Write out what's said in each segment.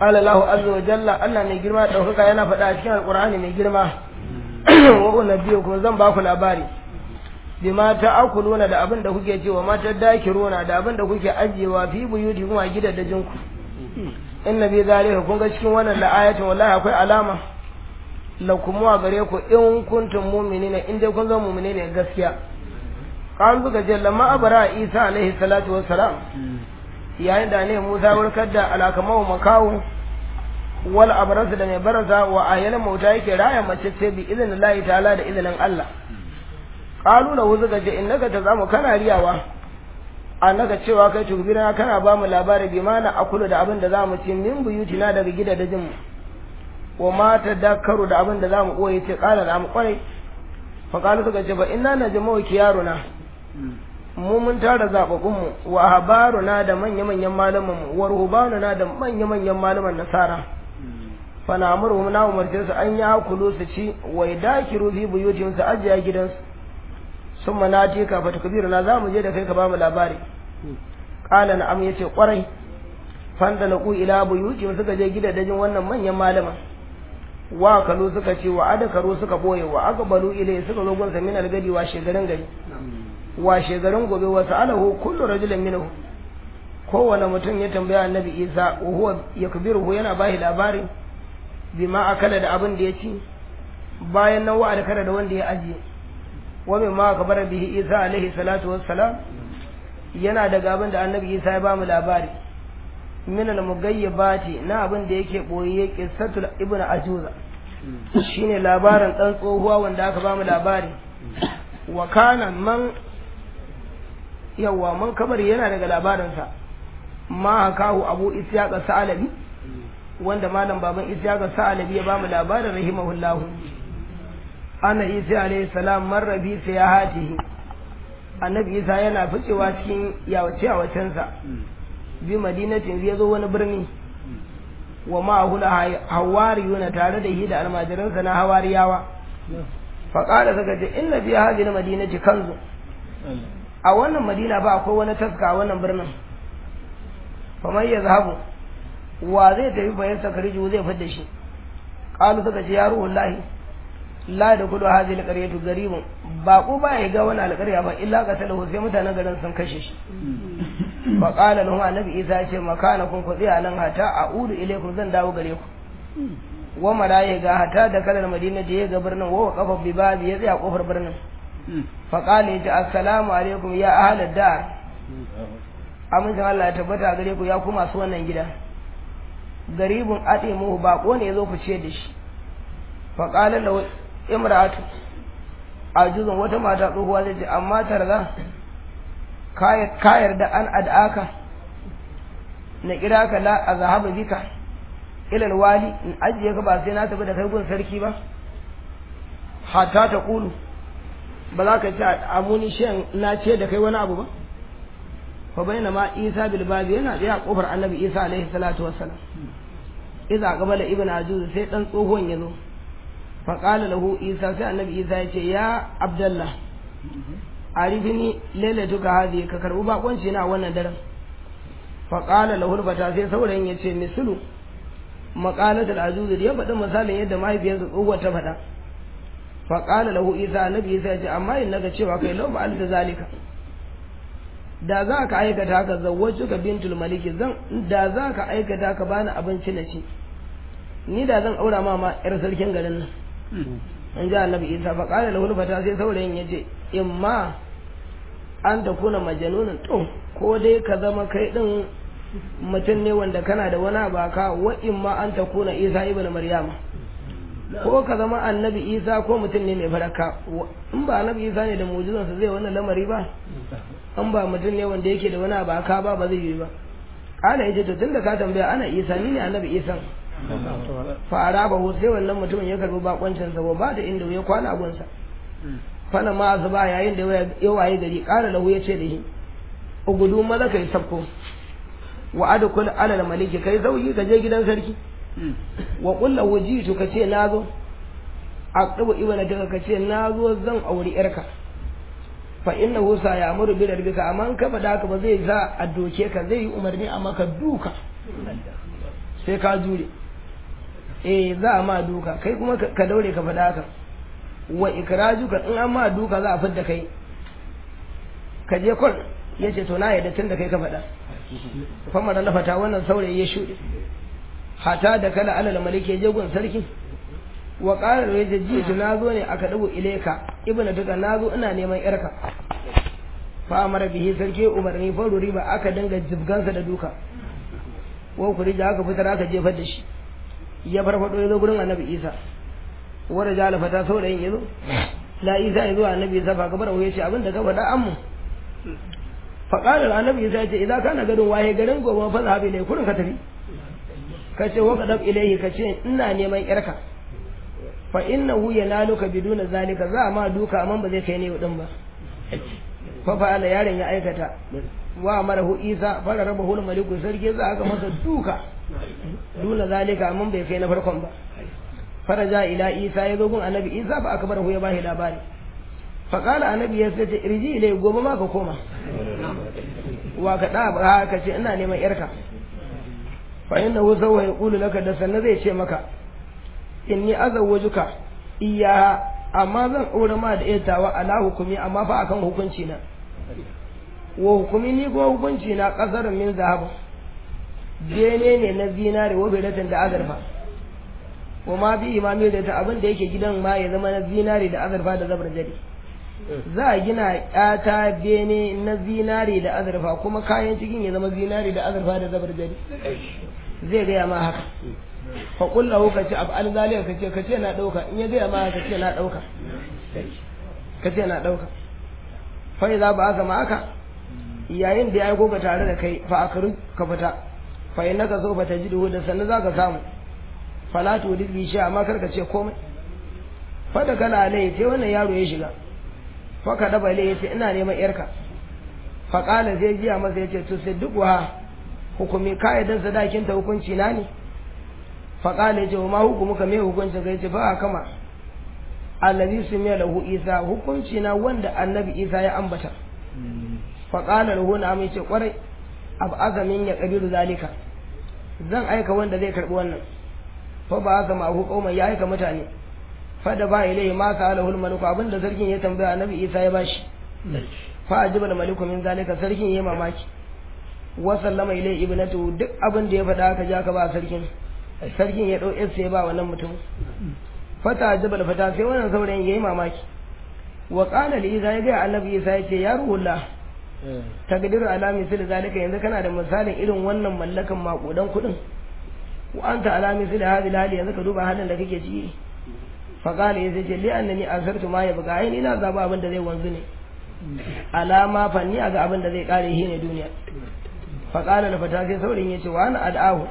qala Allahu azza wa jalla Allah mai girma daukaka yana faɗa a cikin alqur'ani mai girma wa unabiyukum zan ba ku labari bima ta'kuluna da abin da kuke cewa mata dakiruna da abin da kuke ajiyewa fi buyuti kuma gidajen ku inna bi zalika kun ga cikin wannan la'ayatin wallahi akwai alama lakum wa gare ku in kuntum mu'minina in dai kun zama mu'mine gaskiya kan suka ce lamma abara isa alaihi salatu wassalam yayin da ne musa warkar da alakamau makawu wal abrasu da mai barasa wa ayyana mauta yake raya mace ce bi izinin Allah ta'ala da izinin Allah qalu lahu suka ce innaka tazamu kana riyawa annaka cewa kai tubira kana ba mu labari bi mana akulu da abin da zamu ci min buyutina daga gidajen mu wa ma tadakkaru da abin da zamu koyi ce qala da mu kwarai fa qalu suka ce ba inna najmu kiyaruna mu mun tara zababbun mu wa habaruna da manya manyan malaman mu wa ruhbanuna da manya manyan malaman nasara fa na amuru na umarce su an ya kulu su ci wa dakiru fi buyutihim su ajiya gidansu sun manati ka fata kabiru na za mu je da kai ka ba mu labari ƙala na am ya ce ƙwarai fanda na ku ila buyuti suka je gidajen wannan manyan malama wa kalu suka ce wa adakaru suka boye wa aqbalu ilai suka zo gunsa min algadi wa shegarin gari wa shegarin gobe wa sa'alahu kullu rajulin minhu kowane mutum ya tambaya annabi isa wa huwa yakbiruhu yana bashi labari bima akala da abin da ya ci bayan nan wa da da wanda ya ajiye wa ma kabara bihi isa alaihi salatu wassalam yana daga abin da annabi isa ya ba mu labari min al-mugayyibati na abin da yake boye qissatul ibnu ajuza shine labarin dan tsohuwa wanda aka ba mu labari wa kana man yawa man kabari yana daga labarinsa ma hakahu abu isyaqa sa'alabi wanda malam baban isyaqa sa'alabi ya ba mu labarin rahimahullahu ana isa alayhi salam marra bi sayahatihi annabi isa yana ficewa cikin yawace yawacensa bi madinatin zai zo wani birni wa ma'ahu hawariyuna tare da shi da almajiransa na hawariyawa faƙada suka ce inna fi hadhihi madinati kanzu a wannan madina ba akwai wani taska a wannan birnin faman yazhabu wa zai tafi bayan sakariju zai fidda shi qalu suka ce ya ruhullahi la da kudu hadhihi alqaryatu garibun ba ko ba ya ga wani alƙarya ba illa qatalahu sai mutanen garin sun kashe shi fa qala lahu annabi isa ya ce makana kun ku tsaya nan hata a'udu ilaykum zan dawo gare ku wa maraye ga hata da kalar madina da ya ga birnin wa kafa bi babi ya tsaya kofar birnin fa qala ya assalamu alaikum ya ahlad dar amincin Allah ya tabbata gare ku ya ku masu wannan gida garibun atimu bako ne yazo ku ce da shi fa qala lahu imra'atu ajuzun wata mata tsohuwa zai ce amma tarza ka yarda an ad'aka na kira ka la azhabu bika ila alwali in ajiye ka ba sai na tafi da kai gun sarki ba hatta ta kulu ba za ka ci amuni shan na ce da kai wani abu ba fa bayna ma isa bil babi yana da kofar annabi isa alaihi salatu wassalam idza qabala ibn ajuz sai dan tsohon yazo fa qala lahu isa sai annabi isa ya ce ya abdullah arifini lailatuka hadi ka karbu bakonci na wannan daren fa qala lahu fata sai saurayin ya ce mislu maqalatul ajuz da ya faɗi misalin yadda mahaifiyarsa tsohuwar ta faɗa fa qala lahu isa annabi isa ya ce amma in naga cewa kai lau ba'al da zalika da za ka aikata haka zawwaju ka bintul maliki zan da za ka aikata ka bani abinci na ci ni da zan aura ma ma yar sarkin garin nan in ji annabi isa fa qala lahu fata sai saurayin ya ce imma an ta kuna majanunin to ko dai ka zama kai din mutum ne wanda kana da wani baka wa imma an ta kuna isa ibn maryama ko ka zama annabi isa ko mutum ne mai faraka in ba annabi isa ne da mujizansa zai wannan lamari ba an ba mutum ne wanda yake da wani baka ba ba zai yi ba kala yace to tunda ka tambaya ana isa ni ne annabi isa fara ba sai wannan mutumin ya karbi bakoncin sa ba da inda ya kwana gunsa fana ma zuba yayin da ya waye gari kala lahu ya ce da shi ugudu maza kai sabko wa adkul ala al maliki kai zauyi ka je gidan sarki wa qul lahu jitu ka ce nazo aqtabu ibana daga ka ce nazo zan auri yarka fa innahu sa ya'muru bi darbika amma ka fada ka ba zai sa a doke ka zai yi umarni a maka duka sai ka jure eh za a ma duka kai kuma ka daure ka faɗa haka wa ikrajuka in an ma duka za a fidda kai ka je kwan ya ce to na yadda tun da kai ka faɗa famar na fata wannan saurayi ya shuɗe hata da kala alal maliki ya je gun sarki wa qala ya ce ji na zo ne aka dubu ilaika ibnu duka na zo ina neman yarka fa amara bihi sarki umarni fa riba aka dinga jibgansa da duka wa kurija aka fitar aka jefar da shi ya farfado ya zo gurin annabi isa wanda jala fata saurayin ya zo la isa ya zo annabi isa fa gabar ya ce abin da ka faɗa ammu fa qala annabi isa ya ce idan kana garin waye garin gobe fa zahabi ne kurin ka tafi ka ce wa kadab ilaihi ka ce ina neman yarka fa innahu yanaluka biduna zalika za ma duka amma ba zai kai ne din ba fa fa'ala yaron ya aikata wa marahu isa fara raba hul maliku sarki za aka masa duka duna zalika amma bai kai na farkon ba faraja ila isa ya zo gun annabi isa fa aka barahu ya bashi labari fa qala annabi ya ce irji ilai gobe ma ka koma wa ka da ba ka ce ina neman yarka fa innahu sawwa yaqulu laka da sanna zai ce maka inni azawwajuka iya amma zan ɗora ma da itawa ala hukumi amma fa akan hukunci na wa hukumi ni kuma hukunci na ƙasar min zahaba bene ne na zinare wa bilatin da azurfa wa ma bi imami da ta abin da yake gidan ma ya zama na zinare da azurfa da zabar jadi za a gina ƴata bene na zinare da azurfa kuma kayan cikin ya zama zinare da azurfa da zabar jadi zai gaya ma haka fa kullahu ka ce abu alzaliya ka ce ka ce na ɗauka in ya gaya ma ka ce na ɗauka ka ce na ɗauka fa idza ba aka ma aka yayin da ya aiko ka tare da kai fa akaru ka fita fa innaka so fa tajidu da sannan zaka samu fala tu bi sha amma karka ce komai fa da kana alai sai wannan yaro ya shiga fa ka daba alai yace ina neman yarka fa qala sai jiya masa yace to sai duk wa hukumi kaidan sadakin ta hukunci na ne fa qala yace ma hukumuka me hukuncin kai yace fa kama allazi sumiya lahu isa hukunci na wanda annabi isa ya ambata fa qala lahu na mai ce kwarai abu azamin ya kabiru zalika zan aika wanda zai karbi wannan fa ba aka ma hu kauma ya aika mutane fa da ba ilai ma ka alahul maliku abinda sarkin ya tambaya annabi isa ya bashi fa ajiba al maliku min zalika sarkin yayi mamaki wa sallama ilai ibnatu duk abin da ya faɗa aka ja ka ba sarkin sarkin ya dau sai ba wannan mutum fata jabal fata sai wannan saurayin yayi mamaki wa qala li isa ya ga annabi isa ya ce ya ruhullah taqdiru ala misli zalika yanzu kana da misalin irin wannan mallakan makudan kudin wa anta ala misli hadhihi hali yanzu ka duba halin da kake ciki fa qala yace ce li annani azartu ma ya buga ai ina zaba abin da zai wanzu ne alama fanni ga abin da zai kare shi ne duniya fa qala la fata sai saurayin yace wa ana ad'ahu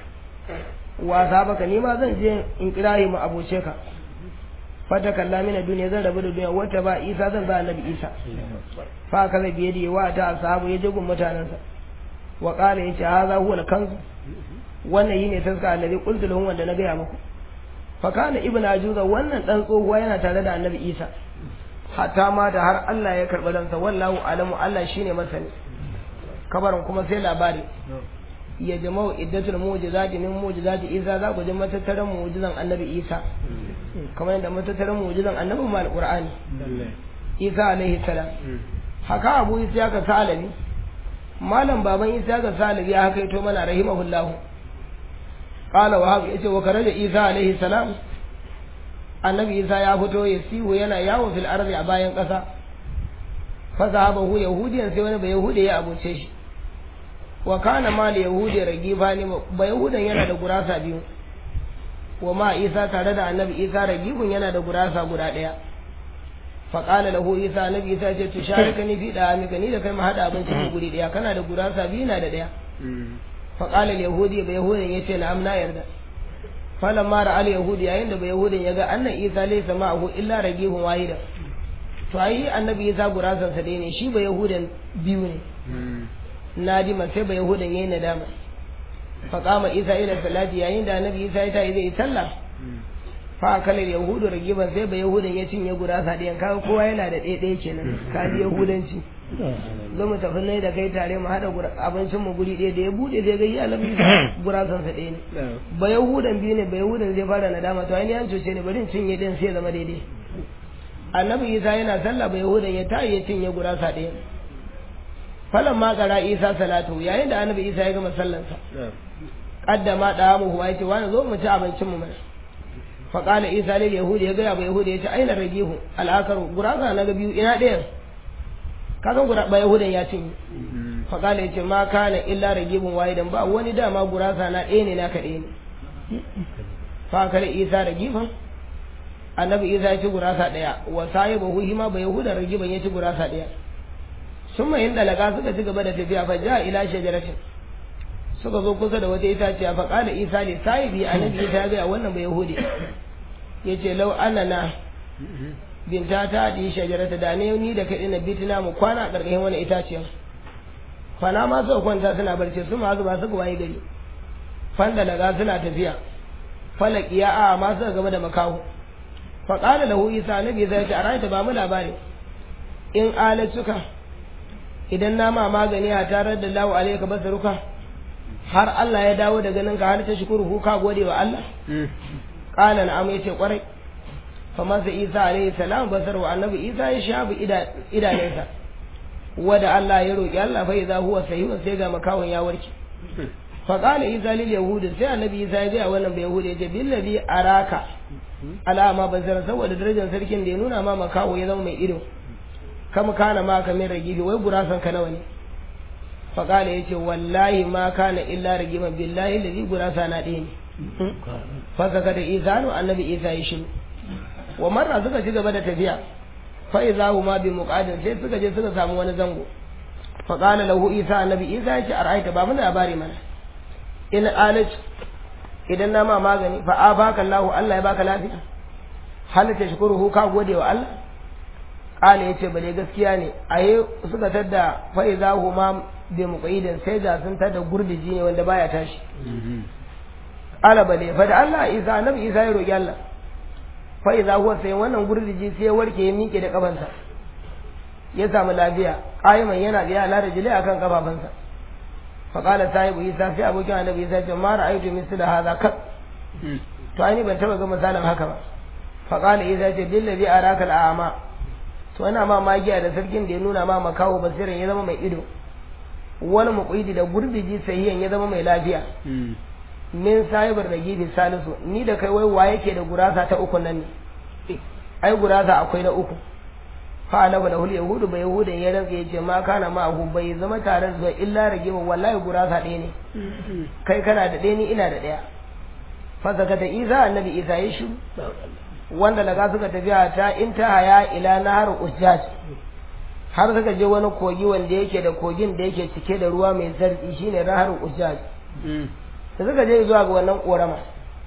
wasa baka ni ma zan je in kirayi mu abuce ka fata kalla mina duniya zan rabu da duniya wata ba isa zan ba annabi isa fa ka zai biye da wa ta ashabu ya jigun mutanansa wa qala yace hadha huwa al-kanz wannan yine taska annabi qultu lahum wanda na gaya muku fa kana ibn ajuza wannan dan tsohuwa yana tare da annabi isa hatta ma da har Allah ya karɓi ransa wallahu alamu Allah shine masani kabarin kuma sai labari ya jama'u iddatul mu'jizati min mu'jizati Isa za ku ji matattaran mu'jizan Annabi Isa kamar yadda matattaran mu'jizan Annabi ma alqur'ani Isa alaihi salam haka Abu Isa ka salabi malam baban Isa ka salabi ya haka to mana rahimahullahu qala wa haka yace wa karaja Isa alaihi salam Annabi Isa ya fito ya siwo yana yawo fil ardi a bayan kasa fa sahabahu yahudiyan sai wani bai yahudi ya abuce shi wa kana mal yahudi ragiba ne ba yahudan yana da gurasa biyu wa ma isa tare da annabi isa ragibun yana da gurasa guda daya fa qala lahu isa annabi isa ce to sharika ni fi da amika ni da kai mu hada abinci mu guri daya kana da gurasa biyu na da daya fa qala al yahudi ba yahudan yace na amna yarda falamma ra al yahudi yayin da ba yahudan yaga anna isa laysa ma'ahu illa ragibun wahida to ai annabi isa gurasan sa dai ne shi ba yahudan biyu ne nadima sai ba yahudan yayin nadama fa qama isa ila salati yayin da annabi isa ya tayi zai sallah fa kalar yahudu ragiban sai ba yahudan ya cinye gurasa ɗayan kaga kowa yana da ɗaya ɗaya kenan ka ji yahudanci zo mu tafi nai da kai tare mu haɗa abincin mu guri ɗaya da ya buɗe zai ga iya lafi gurasan sa ɗaya ne ba yahudan biyu ne ba yahudan zai fara nadama to ainihin an cuce ne bari in cinye ɗin sai zama daidai annabi isa yana sallah ba yahudan ya tayi ya cinye gurasa ɗaya falan ma kara isa salatu yayin da annabi isa ya gama sallansa qaddama da mu huwa yace wani zo mu ci abincin mu mana fa qala isa lil yahudi ya ga ba yahudi yace aina ragihu al akaru gurasa na ga biyu ina ɗayan kaga gura ba yahudan ya cinye fa qala yace ma kana illa ragibun wahidan ba wani dama gurasa na ɗaya ne naka ɗaya ne fa kare isa ragifan annabi isa ya ci gurasa ɗaya wa sahibahu hima ba yahudan ragiban ya ci gurasa ɗaya sun mahin dalaga suka ci gaba da tafiya fa ja ila shajaratin suka zo kusa da wata itaciya fa qala isa li sahibi annabi isa ga wannan ba yahudi yace law annana binta ta di shajarata da ne ni da kai na bitina mu kwana a karkashin wani itaciya fana ma suka kwanta suna barci su ma zuba suka waye gari fan dalaga suna tafiya falaki ya a ma suka gaba da makaho fa qala lahu isa annabi isa yace a rayta ba mu labari in alatuka idan na ma magani a tarar da lawo alaika basaruka har Allah ya dawo da ganin ka har ta shukuru ka gode wa Allah qala na'am yace kwarai fa masa Isa alaihi salam basar wa annabi Isa ya shafi idanunsa wada Allah ya roki Allah fa idza huwa sahihun sai ga makawon ya warke fa qala Isa lil yahudi sai annabi Isa ya ga wannan bai yahudi yace billazi araka alama basar saboda darajar sarkin da ya nuna ma makawo ya zama mai ido kama kana ma ka min ragibi wai gurasan ka nawa ne fa kala yace wallahi ma kana illa ragiman billahi ladhi gurasa na ɗaya ne fa saka da izanu annabi isa ya shiru wa marra suka ci gaba da tafiya fa idza huma bi muqadin sai suka je suka samu wani zango fa qala lahu isa annabi isa yace ara'aita ba mun labari mana in alaj idan na ma magani fa abaka Allah Allah ya baka lafiya hal tashkuruhu ka gode wa Allah kala ya ce bale gaskiya ne a yi suka tadda fa'i za hu ma bi muƙaidin sai ga sun tadda gurdiji ne wanda baya tashi kala bale fa da Allah isa annabi isa ya roƙi Allah fa'i za huwa sai wannan gurdiji sai ya warke ya miƙe da kafansa ya samu lafiya ƙayiman yana biya ala da jile akan kafafansa fa kala sahibu isa sai abokin annabi isa ce ma ra'aytu misla hadha kat to ai ban taba ga misalin haka ba fa kala isa ce billazi araka al'ama to ana ma magiya da sarkin da ya nuna ma makawo basirin ya zama mai ido wani muƙaidi da gurbiji sahiyan ya zama mai lafiya min sahibar da gibi salisu ni da kai wai wa yake da gurasa ta uku nan ne ai gurasa akwai na uku fa alaba da hul yahudu bai yahudan ya rantsa yace ma kana ma hu bai zama tare da illa ragiba wallahi gurasa ɗaya ne kai kana da ɗaya ni ina da ɗaya fa zakata isa annabi isa ya shiru wanda daga suka tafiya ta intahaya ila nahar ujjaj har suka je wani kogi wanda yake da kogin da yake cike da ruwa mai zartsi shine nahar ujjaj da suka je zuwa ga wannan korama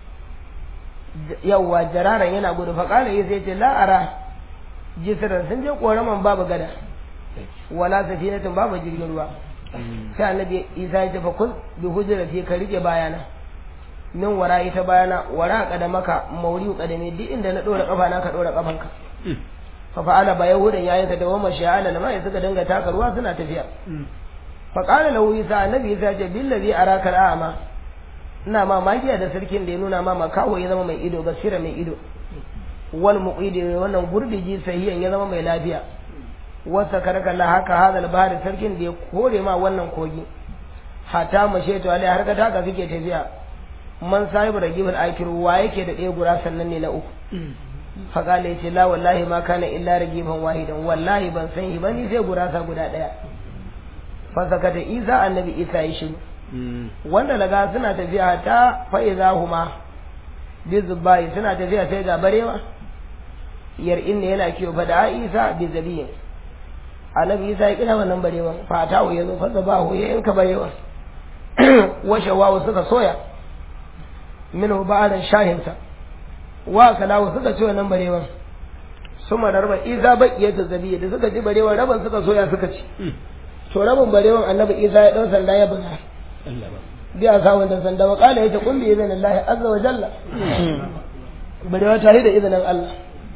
yawwa jararan yana gudu fa kala yi sai ce la'ara jisiran sun je koraman babu gada wala safinatin babu jirgin ruwa sai annabi isa ya ce fa kun bi hujrati ka rike bayana min wara ita bayana wara kada maka mauri kadame duk inda na dora kafa na ka dora kafanka fa fa'ala ba yahudan yayin da wama sha'ala lama ya suka dinga taka ruwa suna tafiya fa qala lahu isa annabi isa ce billazi araka al'ama ina ma magiya da sarkin da ya nuna ma makawo ya zama mai ido basira mai ido wal muqidi wannan gurbiji sahiyan ya zama mai lafiya wasa karaka la haka hadal bahri sarkin da ya kore ma wannan kogi hata mashe to alai har ka taka suke tafiya man sahibu ragibul akiru wa yake da ɗaya gura sannan ne na uku faƙala ya ce la wallahi ma kana illa ragiban wahidan wallahi ban san shi ba ni sai gurasa guda ɗaya fasaka da isa annabi isa ya shiru wanda daga suna tafiya ta fa'iza huma bi zubai suna tafiya sai ga barewa yar inna yana kiyo fa da isa bi zabiyin annabi isa ya kira wannan barewan fatawo ya zo fasa ba ya yanka barewan washe wawo suka soya minhu ba'adan shahinsa wa kalawu suka ci wannan barewan suma da raba isa baƙiyar da zabiya da suka ci barewan raban suka soya suka ci to rabin barewan annabi isa ya ɗau sanda ya buga biya samun da sanda wa ƙala ya ce kun biye zan Allah azza wa jalla barewa ta yi da izinin Allah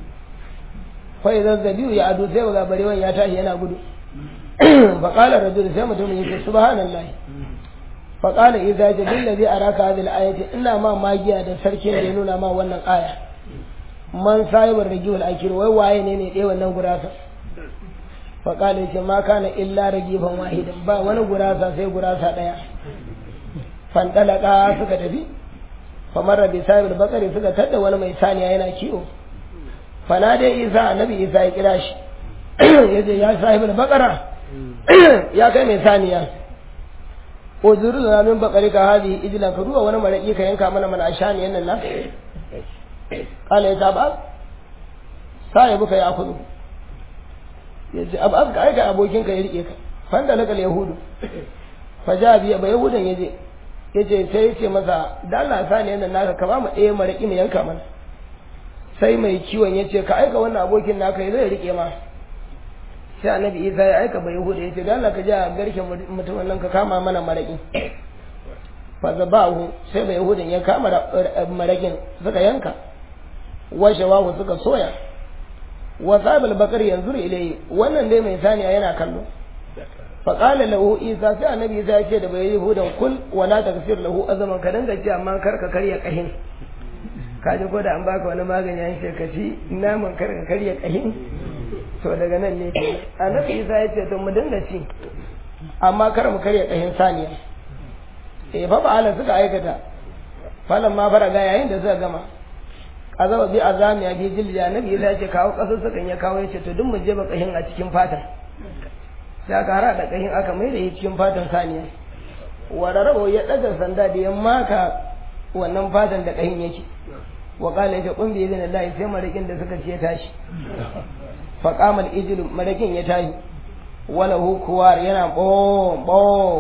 fa idan zabiyu ya adu sai ga barewan ya tashi yana gudu fa qala rajul sai mutum ya ce subhanallahi fa qala idza jabil ladhi araka hadhihi al-ayati ina ma magiya da sarkin da ya nuna ma wannan aya man sahibar ragiul akir wai waye ne ne dai wannan gurasa fa qala yace ma kana illa ragifan wahidan ba wani gurasa sai gurasa daya fandalaka suka tafi famar bi sahibul bakari suka tadda wani mai saniya yana kiwo fana dai isa annabi isa ya kira shi yace ya sahibul bakara ya kai mai saniya uzuru na min bakari ka hadi ijlan ka duba wani maraki ka yanka mana mana shaniyan nan na kala ya ba sahibu ka ya kudu yace ab ab ka aika abokin ka ya rike ka fanda lakal yahudu fajabi ba yahudan yaje yace sai yace masa da Allah sani yana naka ka ba mu ɗaya maraki mu yanka mana sai mai kiwon yace ka aika wannan abokin naka ya zai rike ma sai annabi Isa ya aika bai yahuda yace da Allah ka ja garken mutumin nan ka kama mana maraki fa zabahu sai bai yahudan ya kama marakin suka yanka washawahu suka soya wa sabal bakari yanzu ilai wannan dai mai saniya yana kallo faƙala lahu isa sai annabi isa ya ce da bai yahudan kul wala taksir lahu azaman ka danga ce amma kar ka karya kahin ka ji ko da an baka wani magani an ce ka ci naman kar ka karya kahin to daga nan ne annabi isa ya ce to mu dinga ci amma kar mu karya kahin saniya eh fa ba'ala suka aikata falan ma fara ga yayin da suka gama azaba bi azami ya bi jilja annabi isa ya ce kawo kasar sukan ya kawo ya ce to duk mu je ba kahin a cikin fatan sai aka hara da kahin aka mai da shi cikin fatan saniya wanda rabo ya daga sanda da ya maka wannan fatan da kahin yake wa qala ya qum bi idhnillahi sai marakin da suka ce tashi fa qama al marakin ya tashi wala hu kuwar yana bo bo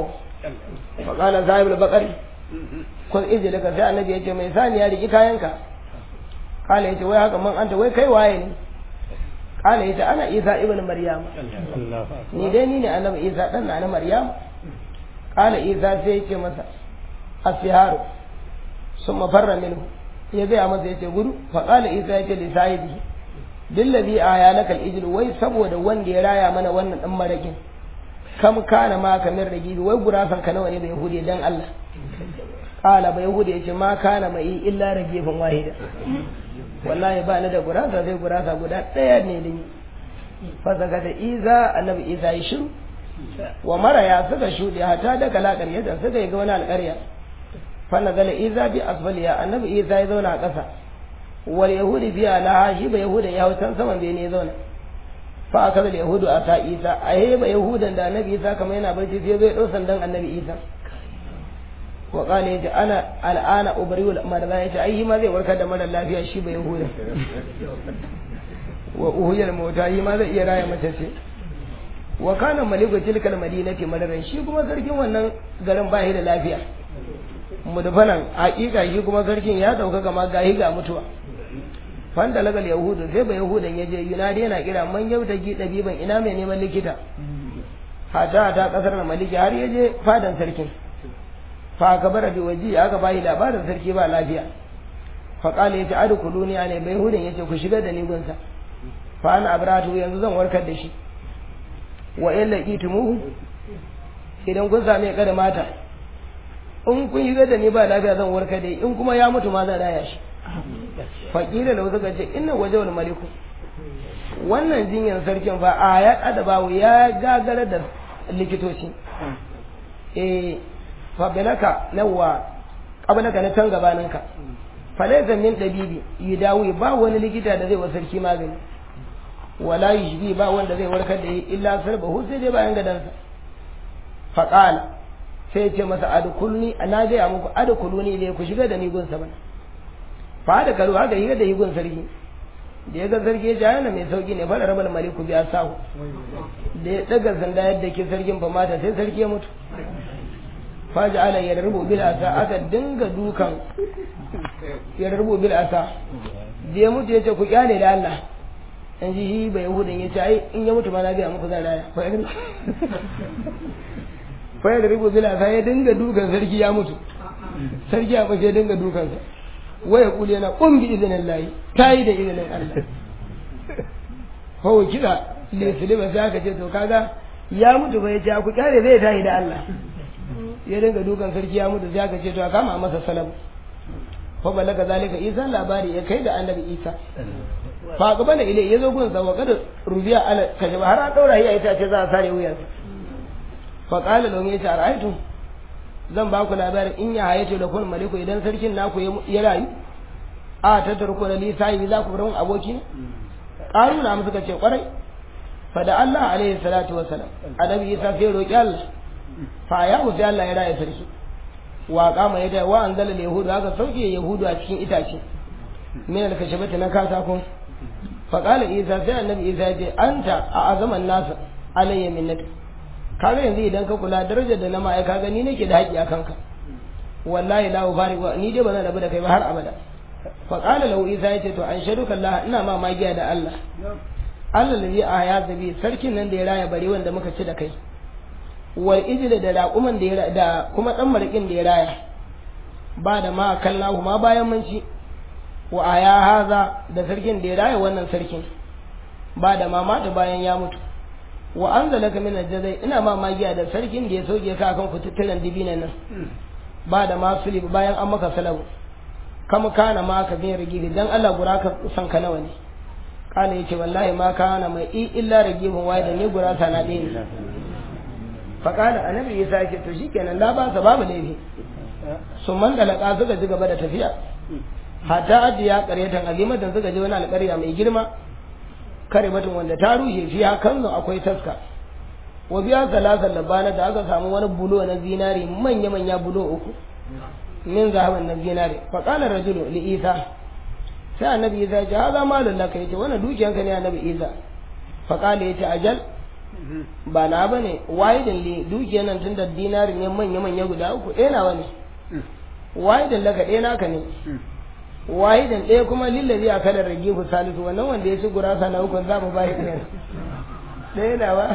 fa qala sahib al-baqari kun ijlaka sai annabi ya ce mai saniya riki kayanka qala ya ce wai haka man anta wai kai waye ne kala yace ana isa ibn maryam ni dai ni ne annabi isa dan na maryam kala isa sai yace masa asiharu summa farra minhu ya gaya masa yace gudu fa kala isa yace li sahibi billazi aya lakal ijlu wai saboda wanda ya raya mana wannan dan marakin kam kana ma kamar ragi wai gurasan ka nawa ne bai yahudi dan Allah kala bai yahudi yace ma kana mai illa ragifin wahida wallahi ba ni da gurasa sai gurasa guda ɗaya ne da ni fasaka da iza annabi isa ya shiru wa maraya suka shuɗe hata da kala ƙaryata suka yi ga wani alƙarya fanna gala iza bi asfaliya annabi isa ya zauna a ƙasa wal yahudi biya laha shi ba yahudan ya hau can saman bene ya zauna fa aka da yahudu a ta isa a yi ba yahudan da annabi isa kamar yana barci sai zai ɗau sandan annabi isa wa qala yace ana al'ana ubriul marza yace ai ma zai warkar da mara lafiya shi ba yahuda wa uhuyal mauta yi ma zai iya raya mace ce wa kana maliku tilkal madinati madaran shi kuma sarkin wannan garin ba da lafiya mudfanan hakika shi kuma sarkin ya dauka kama gahi ga mutuwa fanda lagal yahudu sai ba yahudan yaje yunadi yana kira man yauta gi dabiban ina mai neman likita hata ta kasar na maliki har yaje fadan sarkin fa kabara bi waji aka bayi labarin sarki ba lafiya fa qala yace adkhuluni ne bai hudin yace ku shiga da ni gunsa fa ana abratu yanzu zan warkar da shi wa in laqitumuhu idan kun same ka da mata in kun shiga da ni ba lafiya zan warkar da in kuma ya mutu ma zan raya shi fa kila lahu suka ce inna wajhul maliku wannan jinyan sarkin fa a ya adabawu ya gagara da likitoci eh fabilaka nawa qablaka na can gabaninka falaysa min dabibi yudawi ba wani likita da zai wa sarki magani wala yushbi ba wanda zai warkar da illa sarbahu sai dai bayan gadansa faqala sai ce masa adkulni ana ga muku adkuluni ne ku shiga da ni gun bana fa da karu haka yi da yi gun sarki da ya ga sarki ya jayana mai sauki ne fara rabal maliku biya sahu da ya daga sanda yadda ke sarkin fa mata sai sarki ya mutu faji ala ya rubu bil asa aka dinga dukan ya rubu bil asa da ya mutu yace ku kyale da Allah in ji shi bai yahudan yace ai in ya mutu ma na ga muku zan raya fa ya rubu bil asa ya dinga dukan sarki ya mutu sarki ya bace dinga dukan sa waya kuli yana kun bi izinin layi ta yi da izinin Allah hawa kiɗa lisili sai aka ce to kaga ya mutu bai ce ku kyale zai tayi da Allah ya dinga dukan sarki ya mutu sai aka ce to a kama masa salam fa balaga zalika isa labari ya kai da annabi isa fa gaba da ilai yazo gun sa wa kada rubiya ala kaje har an daura yi ita ce za a sare wuyan fa qala lahum ya ta'aytu zan ba ku labarin in ya hayato da kun maliku idan sarkin naku ya rayu a ta tarko da lisayi za ku bar aboki qaruna mu suka ce kwarai fa da Allah alaihi salatu wasalam annabi isa sai roki Allah fa ya sai Allah ya raya sarki wa kama ya da wa anzala yahudu haka sauke yahudu a cikin itace min al-kashabati na katako fa qala isa sai annabi isa ya ce anta a azaman nas alayya minnaka kaga yanzu idan ka kula darajar da na ma ai kaga ni nake da haƙi akan ka wallahi la ubari wa ni dai ba zan rabu da kai ba har abada fa qala lahu isa ya ce to an shaduka Allah ina ma magiya da Allah Allah da a ya zabi sarkin nan da ya raya bare wanda muka ci da kai wal ijla da raƙuman da ya da kuma dan marikin da ya raya ba da ma kallahu ma bayan mun ci wa aya haza da sarkin da ya raya wannan sarkin ba da ma mata bayan ya mutu wa anzalaka min aljazai ina ma magiya da sarkin da ya soke ka kan kututturen dibinan nan ba da ma sulib bayan an maka salabu kama kana ma ka bin rigi dan Allah gura ka san ka nawa ne kana yace wallahi ma kana mai illa ragibun wai da ni gura sa na ɗaya ne faƙala annabi isa yake to shikenan la ba sa babu laifi sun man dalaka suka ji gaba da tafiya hatta ajiya ƙaryatan azimatan suka je wani alƙarya mai girma karimatun wanda ta rushe fiya kanzu akwai taska wa biya salasan labana da aka samu wani bulo na zinari manya manya bulo uku min zahaban na zinari faƙala rajulu li isa sai annabi isa ya ce haza malun laka yace wannan dukiyanka ne annabi isa faƙala yace ajal ba na ba ne waidan le dukiyar nan tun da dinari ne manya-manya guda uku ɗaya nawa ne waidan laka ɗaya naka ne waidan ɗaya kuma lillazi a kalar rage ku salisu wannan wanda ya ci gurasa na hukun za mu ba shi ɗaya ɗaya nawa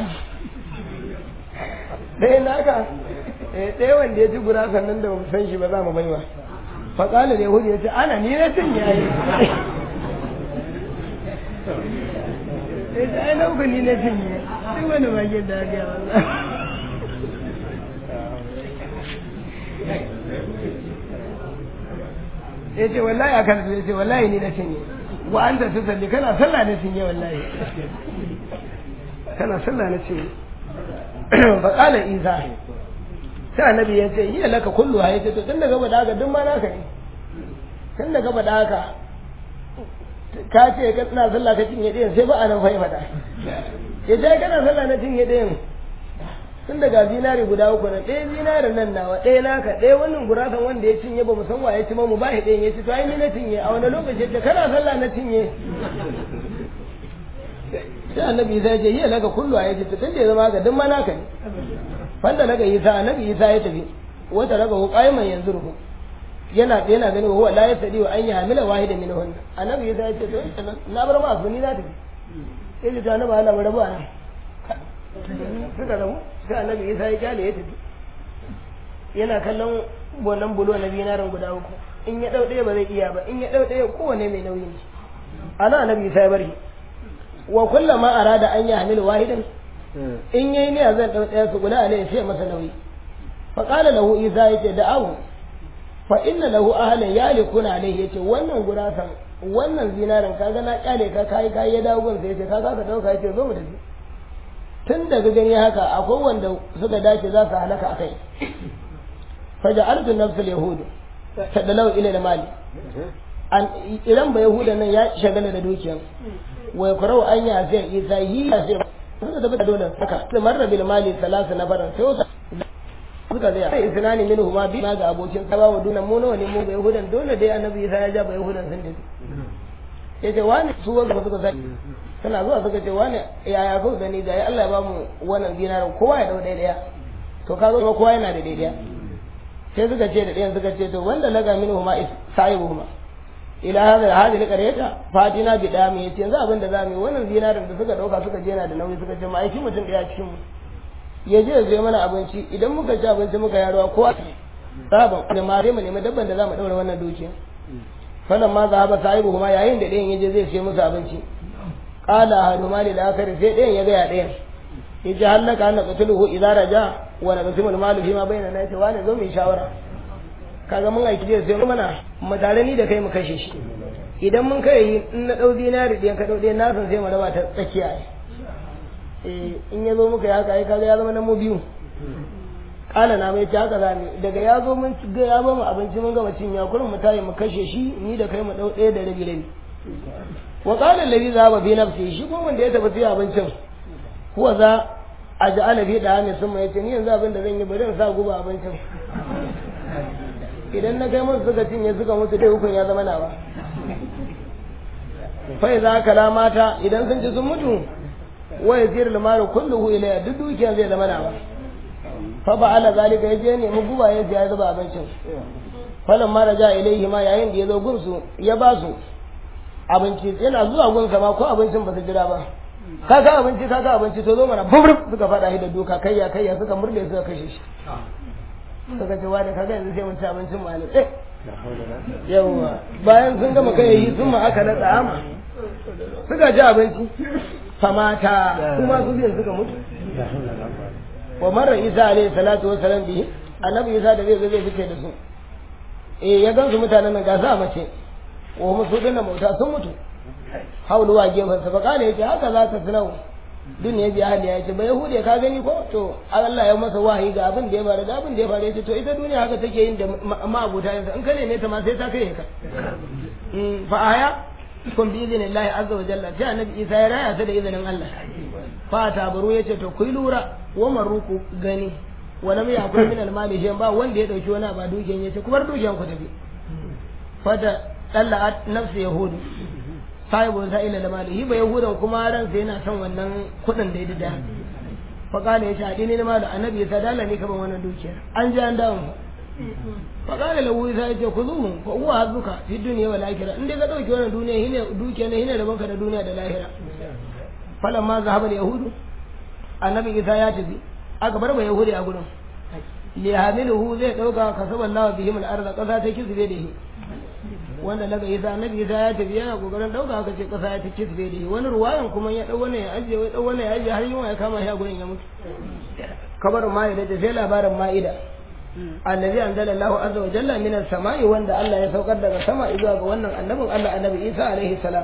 ɗaya naka ɗaya wanda ya ci gurasa nan da ba san shi ba za mu baiwa faƙalar da yahudu ya ce ana ni na cin yayi sai ta ai nauku ni na cinye duk wani bakin da aka yi ya ce wallahi a kan ya ce wallahi ni na cinye wa an ta su salli kana sallah na cinye wallahi kana sallah na cinye fa qala isa sai annabi ya ce yi laka kullu ha yace to tun daga bada haka duk ma naka ne tun daga bada haka ka ce ka tana sallah ka cinye ɗayan sai ba a nan fai faɗa ya ce kana sallah na cinye ɗayan tun daga zinari guda uku na ɗaya zinarin nan nawa ɗaya naka ɗaya wannan gurasan wanda ya cinye ba mu san wa ya ci ma mu ba shi ɗayan ya ci to ai ni na cinye a wani lokaci ce kana sallah na cinye sai annabi isa ya ce yi laka kullu a yace tun da ya zama ga duk ma naka ne fanda naga isa annabi isa ya tafi wata raga hu qaiman yanzu ruhu yana yana gani huwa la yasdi wa an yahmila wahida min hunna annabi ya ce to na bar ma su ni na tafi sai ji annabi Allah bar ba na suka rabu sai annabi Isa ya kyale ya tafi yana kallon wannan bulo na binarin guda uku in ya dau ɗaya ba zai iya ba in ya dau ɗaya kowane mai nauyi ne ana annabi Isa ya bari wa kullama arada an yahmila wahidan in yayi ne zan dau ɗaya su guda alai sai masa nauyi fa qala lahu Isa yace da'awu fa inna lahu ahlan yalikuna alayhi yace wannan gurasan wannan zinarin kaga na kyale ka kai kai ya dawo gunsa yace kaga ka dauka yace zo mu tafi tun daga gani haka akwai wanda suka dace za su halaka akai fa ja'altu nafsul yahud tadalau ila al-mali an idan ba yahudan nan ya shagala da dukiyan wa yakrau an ya sai isa yi ya sai suka tafi da dole saka marra bil mali salasa nafaran sai suka zai sai isnani minhu ma bi ga abokin sa bawa dunan mu nawa ne mu ga yahudan dole dai annabi isa ya ja ba yahudan sun tafi yace wani su wanda ba suka sani suna zuwa suka ce wani yaya ko gani ga Allah ya ba mu wannan dinarin kowa ya dau daya to ka zo kowa yana da daya sai suka ce da ɗayan suka ce to wanda laga minhu ma sahibuhuma ila hada hadhihi qaryata fatina bi dami yace yanzu abin da zamu yi wannan dinarin da suka dauka suka je yana da nauyi suka ce ma aiki mutum daya cikin mu ya je ya zo mana abinci idan muka ci abinci muka yaruwa ko sabon da ma sai mu nemi dabban da za mu daura wannan dukiya falan ma zahaba sahibu kuma yayin da ɗayan yaje zai sai musu abinci qala hadu mali da akari sai ɗayan ya ga ya ɗayan yace hallaka anna qatluhu idza raja wa naqsimul malu fi ma bainana yace wani zo mu yi shawara kaga mun aiki zai sai mana mu tare ni da kai mu kashe shi idan mun kai in na dau dinari ɗayan ka dau ɗayan na san sai mu raba ta tsakiya eh in ya zo muka yi haka ai kaga ya zama na mu biyu kala na mai haka za mu daga ya zo mun ga ya ba mu abinci mun gama cin ya kurin mu tayi mu kashe shi ni da kai mu dau ɗaya da rabi rabi wa qala allazi zaba bi nafsi shi kuma wanda ya tafi sai abincin huwa za a ja'ala fi da mai sun yace ni yanzu abin da zan yi bari in sa guba abincin idan na kai musu suka cinye suka musu dai hukun ya zama nawa fa za kala mata idan sun ci sun mutu wa yasir limaru kulluhu ilayya duk dukiyar zai zama nawa fa ba ala zalika yaje ne mu guba ya ya zuba abincin falan ma raja ilaihi ma yayin da ya zo gunsu ya ba su abinci yana zuwa gunsa ma ko abincin ba su jira ba ka ka abinci ka ka abinci to zo mana bubruk suka fada shi da duka kayya kayya suka murde suka kashe shi suka ce wa da kaga yanzu sai mun ci abincin mu eh yawa bayan sun gama kai yi sun ma aka na tsama suka ci abinci famata kuma su biyan suka mutu wa marra isa alayhi salatu wa salam bihi annabi isa da zai zo zai fice da su eh ya gansu mutanen nan ga sa mace wa musu dinnan mauta sun mutu haulu wa gefen sa fakale yace haka za ta sunau duniya bi ahli yace ba yahudi ka gani ko to Allah ya masa wahayi ga abin da ya faru da abin da ya faru yace to ita duniya haka take yin da ma'abuta yanzu in ka neme ta ma sai ta kai ka fa aya kun bi izinin Allah azza wa jalla sai annabi Isa ya raya ta da izinin Allah fa tabaru yace to kuyi lura wa maruku gani wa lam yakul min al mali shay ba wanda ya dauki wani ba dukiyan yace ku bar dukiyan ku tafi fata tallat nafsi yahudu sahibu sa'ila da malihi ba yahudan kuma ran sai yana son wannan kudin da ya dida fa kana yace adini ne malu annabi ya dala ne kaman wannan dukiyar an ji an dawo fa kana lahu sai yace kuzuhu fa huwa hazuka fi dunya wal akhirah in dai ka dauki wannan duniya hine dukiya ne hine da banka da duniya da lahira falamma zahaba al yahudu annabi isa ya tafi aka bar ba yahudi a gurin li hamiluhu zai dauka kasaballahu bihim al arda kasa ta kizbe da shi wanda daga isa annabi isa ya tafi yana kokarin dauka aka ce kasa ya ta kizbe da shi wani ruwayan kuma ya dau wannan ya ajiye wai dau wannan ya ajiye har yunwa ya kama shi a gurin ya mutu kabarin ma'ida da sai labarin ma'ida allazi anzala Allahu azza wa jalla minas sama'i wanda Allah ya saukar daga sama zuwa ga wannan annabin Allah annabi Isa alaihi salam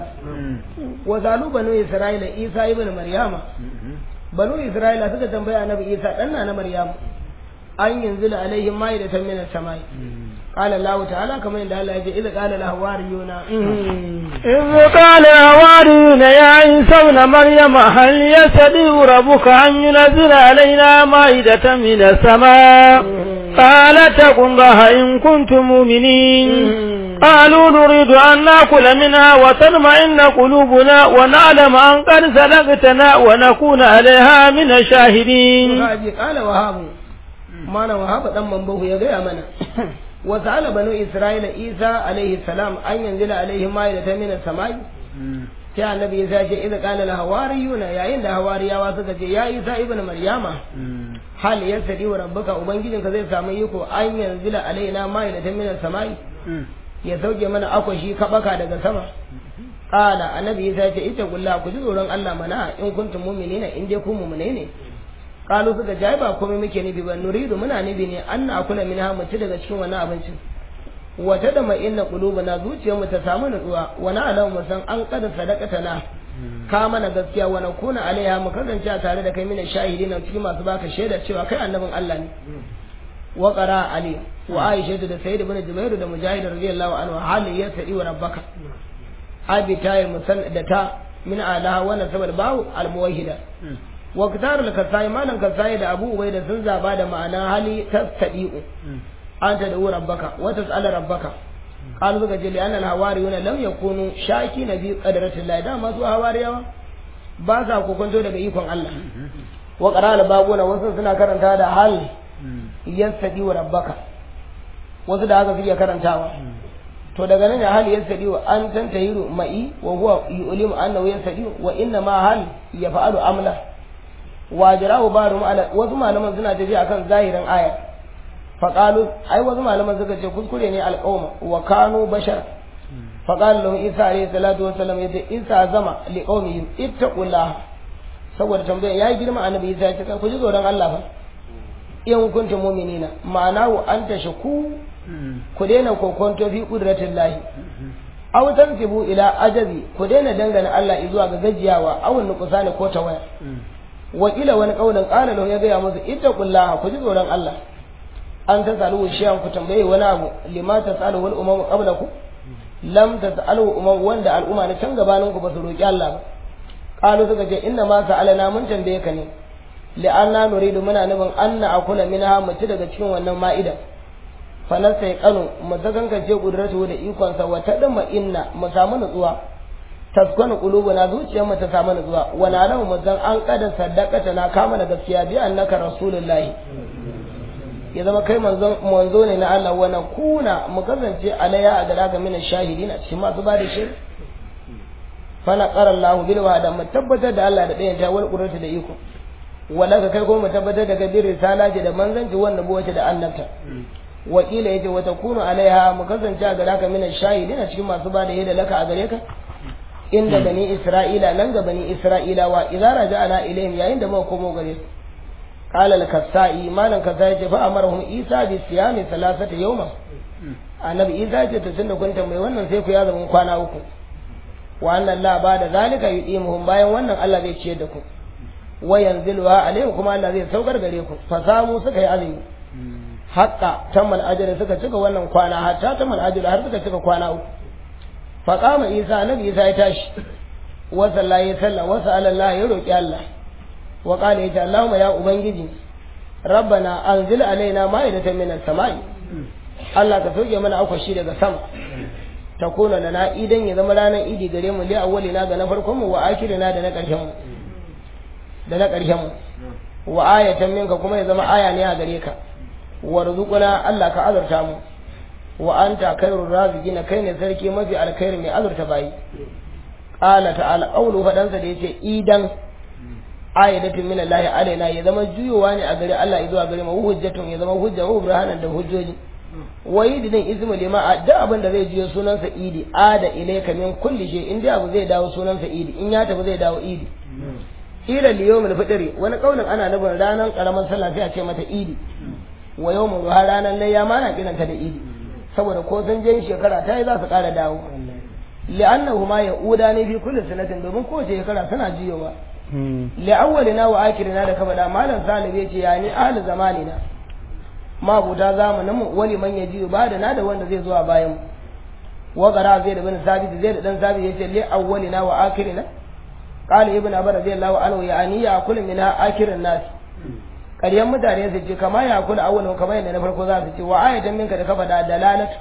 wa zalu banu Isra'ila Isa ibn Maryama banu Isra'ila suka tambaya annabi Isa dan na Maryama an yanzila alaihim ma'idatan minas sama'i قال الله تعالى كما عند الله يجي إذا قال الحواريون إذ قال الحواريون يا عيسى ابن مريم هل يستطيع ربك أن ينزل علينا مائدة من السماء قال اتقوا الله إن كنتم مؤمنين قالوا نريد أن نأكل منها وتطمئن قلوبنا ونعلم أن قد صدقتنا ونكون عليها من الشاهدين قال وهاب ما أنا وهاب دم من بوه يا منا وسأل بنو إسرائيل عيسى عليه السلام أن ينزل عليهم مائدة من السماء sai annabi ya ce idza qala la hawariyuna yayin da hawariyawa suka ce ya isa ibnu maryama hal yasdi wa rabbuka ubangijinka zai samu iko an yanzila alaina ma'idatan min samai ya sauke mana akwashi kabaka daga sama qala annabi ya ce ita gulla ku ji tsoron Allah mana in kuntum mu'minina in dai ku mu'mine ne kalu suka ji ba komai muke nufi ba nuridu muna nufi ne an na kula min mu ci daga cikin wannan abincin wata da mai inna qulubuna zuciyar mu ta samu nutsuwa wa na alamu mu san an kada sadaqata na ka mana gaskiya wa nakuna alaiha mu kasance a tare da kai mina shahidi na cikin masu baka shaida cewa kai annabin Allah ne wa qara ali wa aisha da sayyid ibn jubair da mujahid radiyallahu anhu hali ya sadi wa rabbaka abi tayi musan da ta min alaha wa nasabal bawu al muwahhida wa kitar al-kasai malan kasai da abu ubai da sun zaba da ma'ana hali tastadi'u anta da rabbaka wa tas'ala rabbaka qalu suka ce li'anna al-hawariyuna lam yakunu shaki na bi qadratillah da masu hawariyawa ba sa kokonto daga ikon Allah wa qara al-babuna wasu suna karanta da hal yastadi wa rabbaka wasu da haka suke karantawa to daga nan ya hal yastadi wa an tantahiru ma'i wa huwa yu'limu annahu yastadi wa inna ma hal yaf'alu amla wajirahu barum ala wasu malaman suna tafi akan zahirin aya faqalu ai wasu malaman suka ce kuskure ne alqawma wa kanu bashar فقال له عيسى عليه الصلاة والسلام يدي عيسى زما لقومهم اتقوا الله saboda tambayar ya yi girma annabi Isa ya ce ku ji tsoron Allah fa in kuntum mu'minina ma'ana wa anta shaku ku daina kokonto fi qudratin lahi aw tansibu ila ajazi ku daina dangana Allah zuwa ga gajiyawa aw nuqsani ko tawaya wa ila wani kaulin qala lahu ya gaya musu ittaqullaha ku ji tsoron Allah an ta salu shiyan ku tambaye wani abu lima ta salu wal umam qablakum lam ta salu umam wanda al'umma na can gabanin ku ba su roki Allah ba qalu suka ce inna ma sa'alana mun tambaye ka ne li'anna nuridu muna nufin anna akula minha mu ci daga cikin wannan ma'ida fa nasai kanu mu zagankance kudratu da ikon sa wa tadma inna mu samu nutsuwa taskwana qulubuna zuciyar mu ta samu nutsuwa wa na lahu mu zan an kada sadaqata na kama da gaskiya bi annaka rasulullahi ya zama kai manzon manzo ne na Allah wa kuna mu kasance alaya a gada ga mina shahidin a cikin masu bada shi fa na qara Allah bil wa'da mu tabbatar da Allah da ɗayan ta wal qurrata da iko wala ka kai ko mu tabbatar da gadir risala da manzanci wannan buwace da annabta wakila yace wa takunu alaiha mu kasance a gada ga mina shahidin a cikin masu bada yadda laka a gare ka inda bani isra'ila nan ga bani isra'ilawa idza raja'ana ilaihim yayin da muka komo gare su قال الكسائي ما لن كسائي فأمرهم إيسا بصيام ثلاثة يوما annabi isa ce to tunda kun tambayi wannan sai ku ya zama kwana uku wa annan la ba da zalika yudimuhum bayan wannan Allah zai ciyar da ku wa yanziluha alaihim kuma Allah zai saukar gare ku fa samu suka yi azumi hatta tammal ajali suka cika wannan kwana hatta tammal ajali har suka cika kwana uku fa qama isa annabi isa ya tashi wa sallallahi sallam wa sa'ala ya roki Allah wa qala ya Allahumma ya ubangiji rabbana anzil alaina ma'idatan minas sama'i Allah ka soke mana akwashi daga sama ta kona lana idan ya zama ranar idi gare mu li awwalina ga na farkon mu wa akhirina da na karshen mu da na karshen mu wa ayatan minka kuma ya zama aya ne a gare ka warzuquna Allah ka azurta mu wa anta khairur raziqina kai ne sarki mafi alkhairi mai azurta bayi qala ta'ala qawlu fadansa da yace idan ayatun min Allah alaina ya zama juyowa ne a gare Allah zuwa gare mu hujjatun ya zama hujja wa burhanan da hujjoji wayi din ismu lima da abin da zai jiyo sunansa idi ada ilayka min kulli shay in dai abu zai dawo sunansa idi in ya tafi zai dawo idi ila liyawmil fitri wani kaulin ana nufin ranar karamar sallah sai a ce mata idi wa yawmul ruha ranar layya ma na kiranta da idi saboda ko sun je shekara ta yi za su kara dawo li'annahu ma ya'uda ne fi kulli sanatin domin kowace shekara suna jiyowa li'awwalina wa akhirina da kaba da malam salihu yace yani ahli zamanina mabuta zamanin mu wani man yaji ba da na da wanda zai zuwa bayan mu wa qara zai da bin sabit zai da dan sabit yace li awwalina wa akhirina qala ibn abar radiyallahu anhu yani ya kullu min akhirin nas ƙaryan mutane su ce kama ya kula awwalin kamar yadda na farko za su ce wa ayatan minka da kafa da dalalatu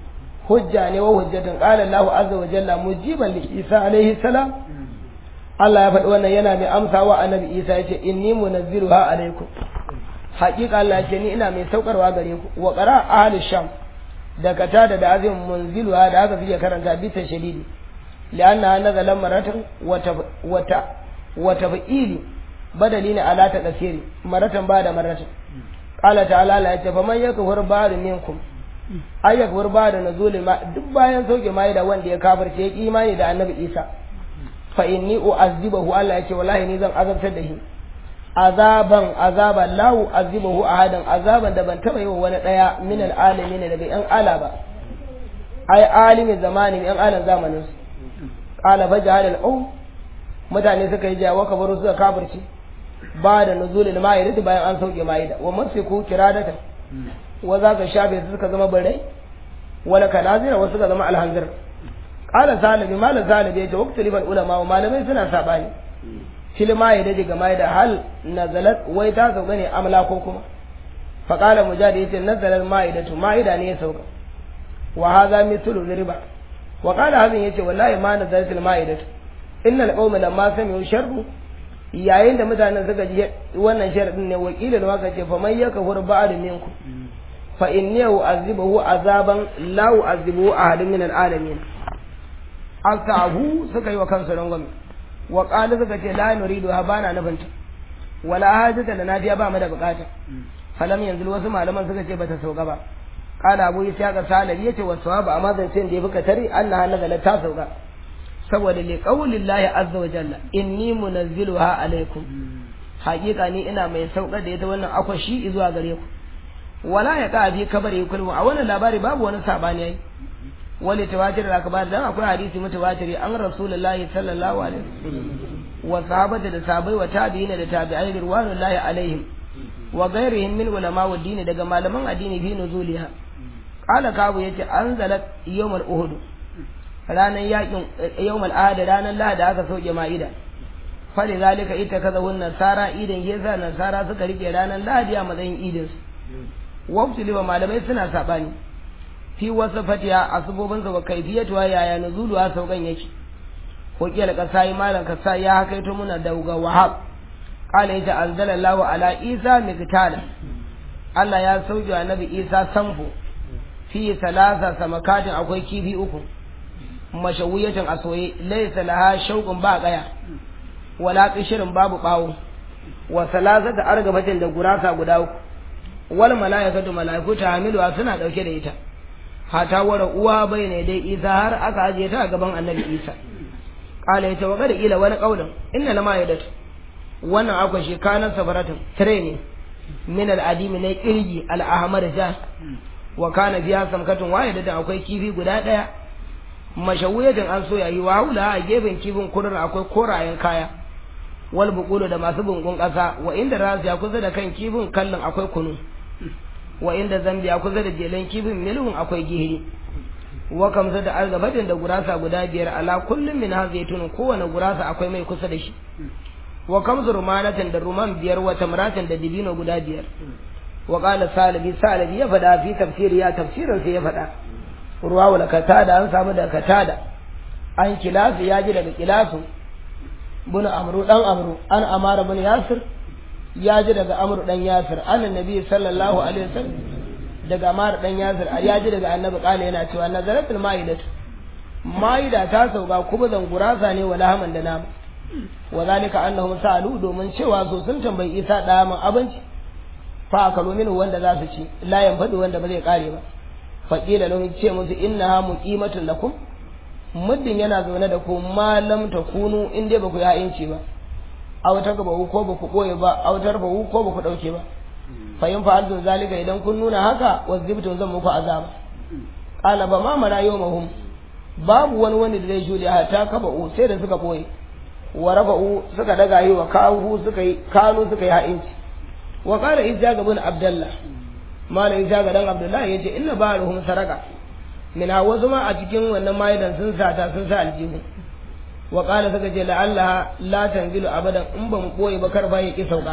hujja ne wa hujjatun qala Allahu azza wa jalla mujiban li Isa alaihi salam Allah ya faɗi wannan yana mai amsawa annabi Isa yace inni munazziruha alaikum haƙiƙa Allah ce ni ina mai saukarwa gare ku wa qara ahli sham da kata da da azim munziluha da haka suke karanta bi ta shadidi lianna nazala maratan wata wata wata fa'ili badali ne ala ta kasiri maratan ba da maratan qala ta'ala la yace fa man yakfur ba'd minkum ay yakfur ba'd nuzul ma duk bayan sauke mai da wanda ya kafirce ya imani da annabi Isa fa inni u'azzibahu Allah yace wallahi ni zan azabtar da shi azaban azaban la u'azzibahu ahadan azaban da ban taba yi wa wani daya min alalamin daga yan ala ba ai alimi zamani yan alan zamanin su qala faj'al al mutane suka yi jawa kabaru suka kafirce ba da nuzulil ma'ida bayan an sauke ma'ida wa masiku kiradata wa za ka shafe su suka zama barai wala kanazira wasu suka zama alhanzir qala salibi malam salibi yace waqtu liban ulama wa malamai suna sabani fil ma'ida daga ma'ida hal nazalat wai ta sauka ne amla ko kuma fa qala mujahid yace nazalat ma'idatu ma'ida ne ya sauka wa hadha mithlu riba wa qala hadin yace wallahi ma nazalat al ma'idatu innal qawma lamma sami'u sharru yayin da mutanen suka ji wannan sharadin ne wakilin waka ce faman ya kafur ba'd minkum fa inni u'azibuhu azaban la u'azibuhu ahadun min al'alamin asahu suka yi wa kansu rangwame wa qala suka ce la nuridu ha bana nufin ta wala hajata lana biya ba mu da bukata falam yanzu wasu malaman suka ce bata sauka ba qala abu isa ga salabi yace wa sawabu amma zancen da ya fuka tare annaha nazala ta sauka saboda li qaulillahi azza wa jalla inni munazziluha alaikum haƙiƙa ni ina mai saukar da ita wannan akwashi zuwa gare ku wala ya ka bi kabari kullu a wannan labari babu wani sabani yayi wani tawatir da akabar dan akwai hadisi mutawatiri an rasulullahi sallallahu alaihi wa sahabata da sahabbai wa tabi'ina da tabi'ai ridwanullahi alaihim wa ghairihim min ulama wa dini daga malaman addini fi nuzuliha qala kabu yace anzalat yawmal uhud ranan yakin yawmal ahad ranan lahada aka sauke ma'ida fali zalika ita kaza wannan nasara idan yasa nasara suka rike ranan lahadi a matsayin idin su wabtuli wa malamai suna sabani fi wasu fatiya a subobinsa wa kaifiyatuwa yaya nuzuluwa saukan yake ko kiyar kasai malam kasai ya hakaito muna dauga wahab qala ita anzalallahu ala isa miqtala Allah ya sauke wa nabi isa samfu fi salasa samakatin akwai kifi uku mashawiyatin asoye laysa laha shauqun ba kaya wala qishirin babu bawo wa salasata argabatin da gurasa guda uku wal malaikatu malaiku ta hamilu suna dauke da ita hata wara uwa bai ne dai isa har aka ajiye ta a gaban annabi isa kala yace wa kada ila wani kaulin inna lama yadat wannan akwai shi kanan sabaratin tare ne min al adimi ne kirgi al ahmar ja wa kana biya samkatun waye da akwai kifi guda daya mashawiyatin an so yayi wa haula a gefen kifin kudur akwai korayen kaya wal buqulu da masu bungun kasa wa inda rasu ya kusa da kan kifin kallon akwai kunu wa inda zambiya kusa da jelen kifin milhun akwai gihiri wa kamsa da argabatin da gurasa guda biyar ala kullum min ha zaitun kowane gurasa akwai mai kusa da shi wa kamsu rumanatin da ruman biyar wa tamratin da dibino guda biyar wa qala salabi salabi ya fada fi tafsiri ya tafsirin sai ya fada ruwa wala katada an samu da katada an kilasu ya ji daga kilasu bin amru dan amru an amara bin yasir ya ji daga amru dan yasir annan nabi sallallahu alaihi wasallam daga amara dan yasir ya ji daga annabi kala yana cewa nazaratul ma'idat ma'ida ta sauka kuma zan gurasa ne wala haman da nama wa zalika annahum sa'alu domin cewa so sun tambayi isa da man abinci fa akalu minhu wanda za su ci la yanfadu wanda ba zai kare ba fa qila lahum ce musu innaha muqimatun lakum muddin yana zaune da ku ma lam takunu in dai ba ku ya'inci ba aw ta gaba ko ba ku koye ba aw ta ba ko ba ku dauke ba fa in fa'altu zalika idan kun nuna haka wazibtu zan muku azaba qala ba ma mara yawmahum babu wani wanda da zai jure ta kaba u sai da suka boye wa raba'u suka daga yi wa kawu suka yi kanu suka yi ha'inci wa qala ijaga bin abdullah malam ijaga dan abdullah yace inna baruhum saraka mina wasu ma a cikin wannan maidan sun sata sun sa aljihu wa qala suka ce la'allaha la tanzilu abadan in ba mu koyi ba kar ba ya ki sauka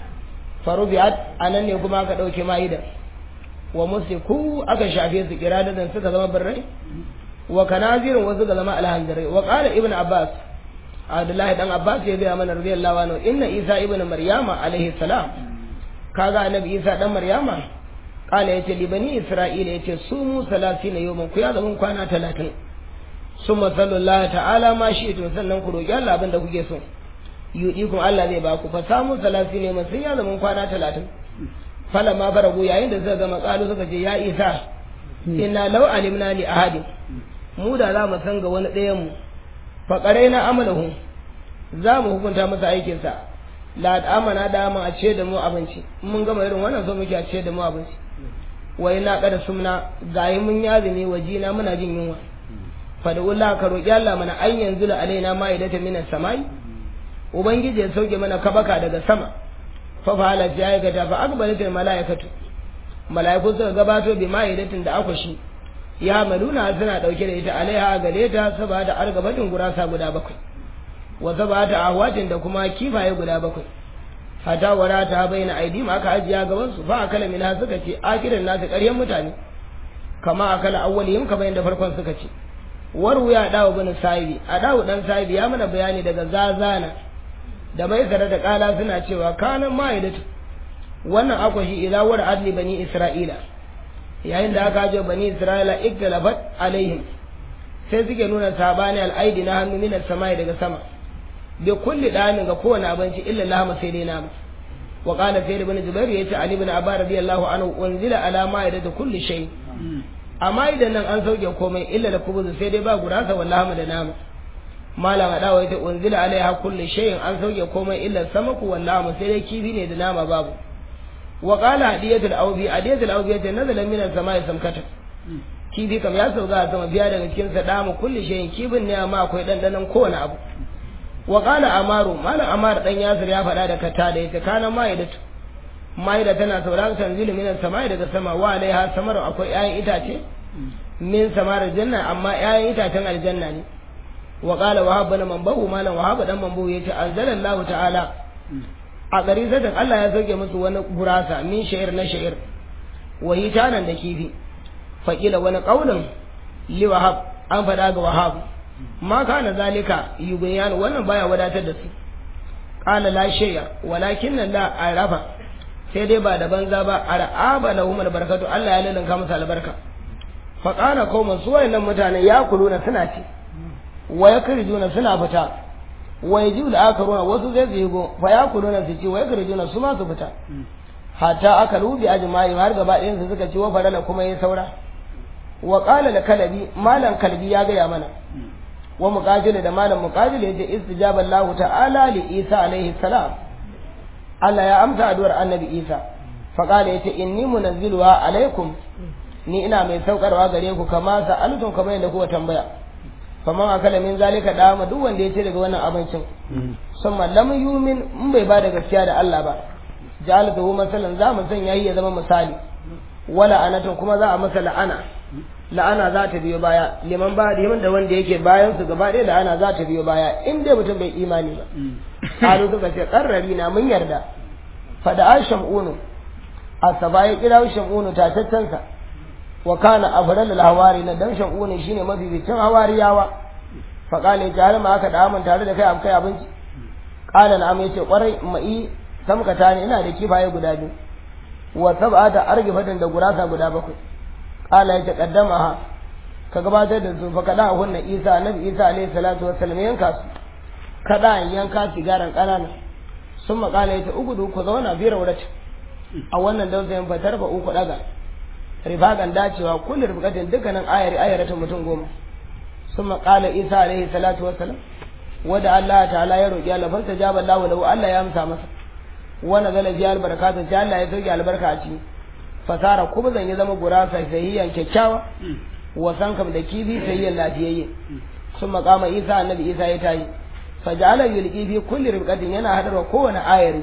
farubiat anan ne kuma aka dauke maidan wa musiku aka shafe su kiradadan suka zama birrai wa kanazirin wasu ga zama alhandarai wa qala ibn abbas abdullahi dan abbas ya ga mana radiyallahu anhu inna isa ibn maryama alaihi salam kaga annabi isa dan maryama kala yace li bani isra'ila yace su mu 30 yawman ku ya zaman kwana 30 summa sallallahu ta'ala ma shi to sannan ku roki Allah abin da kuke so yudikum Allah zai ba ku fa samu 30 ne mun sun ya zaman kwana 30 fala ma baragu yayin da suka gama kalu suka ce ya isa inna law alimna li ahadin mu da za mu san ga wani ɗayan mu fa qaraina amalahu za mu hukunta masa aikin sa la amana da mu a ce da mu abinci mun gama irin wannan so muke a ce da mu abinci wa ina kada sumna gayi mun yazumi wajina muna jin yunwa fa da Allah ka roki Allah mana an yanzu la alaina ma'idatan minas samai ubangiji ya sauke mana kabaka daga sama fa fa'ala ya aikata fa akbaratul malaikatu malaiku suka gabato bi ma'idatin da akwashi ya maluna suna dauke da ita alaiha gare ta saboda argabatin gurasa guda bakwai wa sabata ahwatin da kuma kifaye guda bakwai hata wara ta bayyana aidim aka ajiya gaban su fa akala mina suka ce akirin nasu ƙaryan mutane kama akala awwalihim kama yadda farkon suka ce waru ya dawo bin sahibi a dawo dan sahibi ya mana bayani daga zazana da mai zara da kala suna cewa kanan ma'idatu wannan akwashi ila war adli bani isra'ila yayin da aka ajiye bani isra'ila iktalafat alaihim sai suke nuna sabani al'aidi na hannu minas samai daga sama bi kulli damin ga kowane abinci illa lahama sai dai nama wa qala sayyid ibn jubair yace ali ibn abba radiyallahu anhu unzila ala ma'idati kulli shay amma idan nan an sauke komai illa da kubuzu sai dai ba gurasa wallahi da nama malam adawa yace unzila alaiha kulli shay'in an sauke komai illa samaku wallahi sai dai kifi ne da nama babu wa qala hadiyatul awbi hadiyatul awbi yace nazala min as-sama'i samkata kifi kam ya sauka a sama biya daga cikin sa damu kulli shay'in kifin ne amma akwai dandanan kowane abu wa qala amaru malam amar dan yasir ya faɗa da kata da yace kana ma'idatu ma'ida tana sauraron tanzilu min as-sama'i daga sama wa alaiha samaru akwai 'ya'yan itace min samar janna amma 'ya'yan itacen aljanna ne wa qala wahab bin manbahu malam wahab dan manbahu yace anzalallahu ta'ala a gari sai Allah ya sauke musu wani gurasa min sha'ir na sha'ir wa hitanan da kifi faƙila wani ƙaunin li wahab an faɗa ga wahab ma kana zalika yubayan wannan baya wadatar da su qala la shay'a walakin la arafa sai dai ba da banza ba araba lahum albarakatu Allah ya lalinka musu albarka fa qala qauman su wayannan mutane ya kuluna suna ci wa yakrijuna suna fita wa yajibu al-akaruna wasu zai zigo fa ya kuluna su ci wa yakrijuna su ma su fita hatta aka lubi ajma'i har gaba ɗayan su suka ci wa farala kuma yayi saura wa qala la kalabi malam kalbi ya gaya mana wa muqatil da malam muqatil yace istijaba Allah ta'ala li Isa alaihi salam Allah ya amsa addu'ar annabi Isa fa qala yace inni munazziluha alaikum ni ina mai saukarwa gare ku kama sa'altum kamar yadda kuka tambaya faman akala min zalika dama duk wanda ya ce daga wannan abincin summa lam yumin in bai ba da gaskiya da Allah ba ja'alatuhu masalan za mu sanya ya zama misali wala anatun kuma za a masa la'ana la'ana za ta biyo baya liman ba da da wanda yake bayan su gaba ɗaya la'ana za ta biyo baya in dai mutum bai imani ba halu suka ce karrari na mun yarda fada an shamunu asaba ya kira shamunu tataccensa wa kana afral al hawari na dan shamunu shine mabibicin hawariyawa fa kale ta har ma aka da mun tare da kai akai abinci qala na yace kwarai mai samkata ne ina da kifaye guda biyu wa sab'ata argifatin da gurasa guda bakwai qala ya taqaddama ka gabatar da su fa kada hunna Isa annabi Isa alaihi salatu wassalam yanka su kada yanka sigaran kanana sun makala ya ta ugudu ku zauna fi raurati a wannan dausayin fatar ba uku daga rifagan dacewa kullu rifqatin dukkanin ayar ayaratin mutum goma sun makala Isa alaihi salatu wassalam wada Allah ta'ala ya roki Allah fa jaba Allah lahu Allah ya amsa masa wa nazala fi albarakatu sai Allah ya sauke albarka a ciki fasara kuma zan yi zama gurasa sahiyan kyakkyawa wasan kam da kifi sahiyan lafiyayye sun makama isa annabi isa ya tayi faja'ala yulqi fi kulli ribqatin yana hadarwa kowane ayari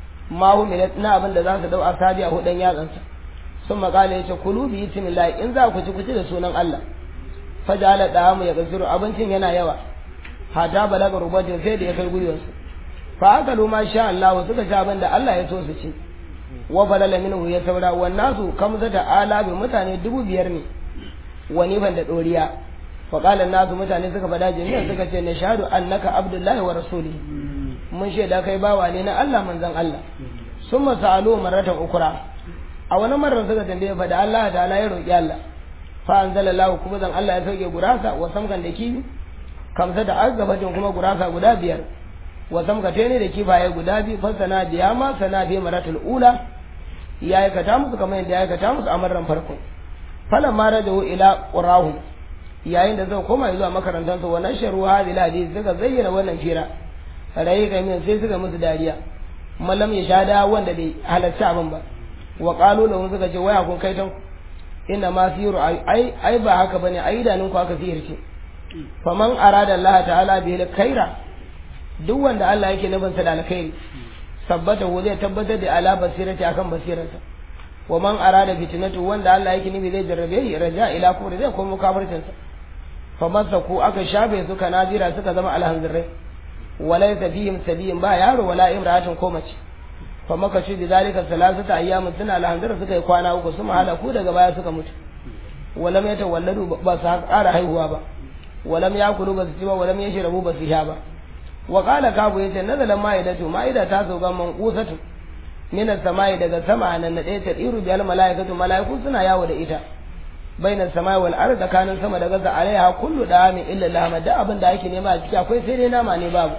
ma hu min na abin da za su dau asabi a hudan yatsansa sun makala yace kulu bi bismillah in za ku ci ku ci da sunan Allah faja'ala da'amu ya gasiru abincin yana yawa hata balaga rubatin sai da ya kai gwiwansu fa aka ma sha Allah suka ci abin da Allah ya so su ci wa balala minhu ya saura wan nasu kamza da alabi mutane dubu biyar ne wani ban da doriya fa qala nasu mutane suka fada jami'a suka ce na shahadu annaka abdullahi wa rasuli mun shaida kai bawa ne na Allah manzon Allah summa sa'alu marratan ukra a wani marar suka tambaye fa da Allah da Allah ya roki Allah fa anzalallahu kuma zan Allah ya sauke gurasa wa samkan da kifi kamsa da agabatin kuma gurasa guda biyar wa samkate ne da kifaye guda biyu fasana biya ma sana bi maratul ula ya aikata musu kamar yadda ya aikata musu a marar farko falan ma rajahu ila qurahum yayin da zai koma zuwa makarantar su wannan sharu hadil hadith suka zayyana wannan fira rai ga min sai suka musu dariya mallam ya shada wanda bai halarci abin ba wa qalu lahu suka ce waya kun kai tan inna ma siru ai ai ba haka bane ai idanun ku aka sihirce faman arada Allah ta'ala bihi khaira duk wanda Allah yake nufin sa da alkhairi sabbata ko zai tabbatar da ala basirati akan basirarsa wa man arada fitnatu wanda Allah yake nufi zai jarrabe shi raja ila kufri zai komo kafircin sa fa masaku aka shafe su kanazira suka zama alhanzirai walaysa fihim sabiyin ba yaro wala imra'atin ko mace fa maka shi zalika salasata ayyamin suna alhanzira suka yi kwana uku su ku daga baya suka mutu walam yatawalladu ba su ƙara haihuwa ba walam yakulu ba su ci ba walam yashrabu ba su sha ba wa qala kabu yace nazala ma'idatu ma'ida ta zo ga manqusatu min samai daga sama nan na ɗaya ta iru bil malaikatu malaiku suna yawo da ita baina samai wal ard tsakanin sama da gaza alaiha kullu da'amin illa lahma da abin da ake nema a ciki akwai sai dai nama ne babu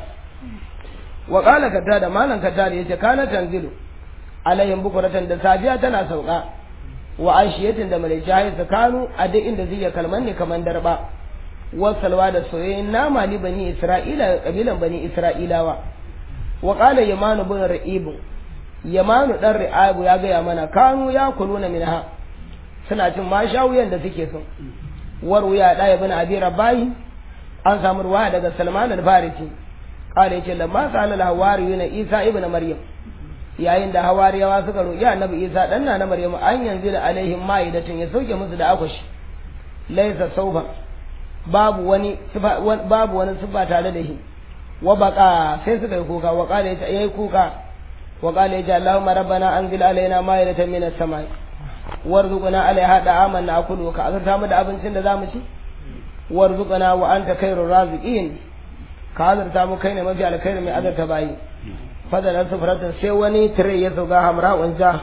wa qala kata da malan kata da yace kana tanzilu alaihim bukuratan da safiya tana sauka wa ashiyatin da mai jahi kanu a duk inda zai kalman ne kaman darba wasalwa da soyayyen nama li bani isra'ila kabilan bani isra'ilawa wa qala yamanu bin ra'ib yamanu dan ra'ib ya gaya mana kanu ya kuluna minha suna cin mashawiyan da suke so warwaya da ibn abi rabai an samu ruwaya daga salman al-farisi qala yace lamma sala al-hawariyuna isa ibn maryam yayin da hawariyawa suka roƙi annabi isa dan na maryam an yanzu da alaihim ma'idatun ya sauke musu da akwashi laysa sauban babu wani babu wani sifa tare da shi wa baqa sai suka yi kuka wa qala yace yayi kuka wa qala yace allahumma rabbana anzil alaina ma'idatan minas samai warzuqna alaiha da'aman na'kulu ka azurta mu da abincin da zamu ci warzuqna wa anta khairur raziqin ka azurta mu kai ne mafi alkhairi mai azurta bayi fadalar sufratin sai wani tire ya sauka hamra wanja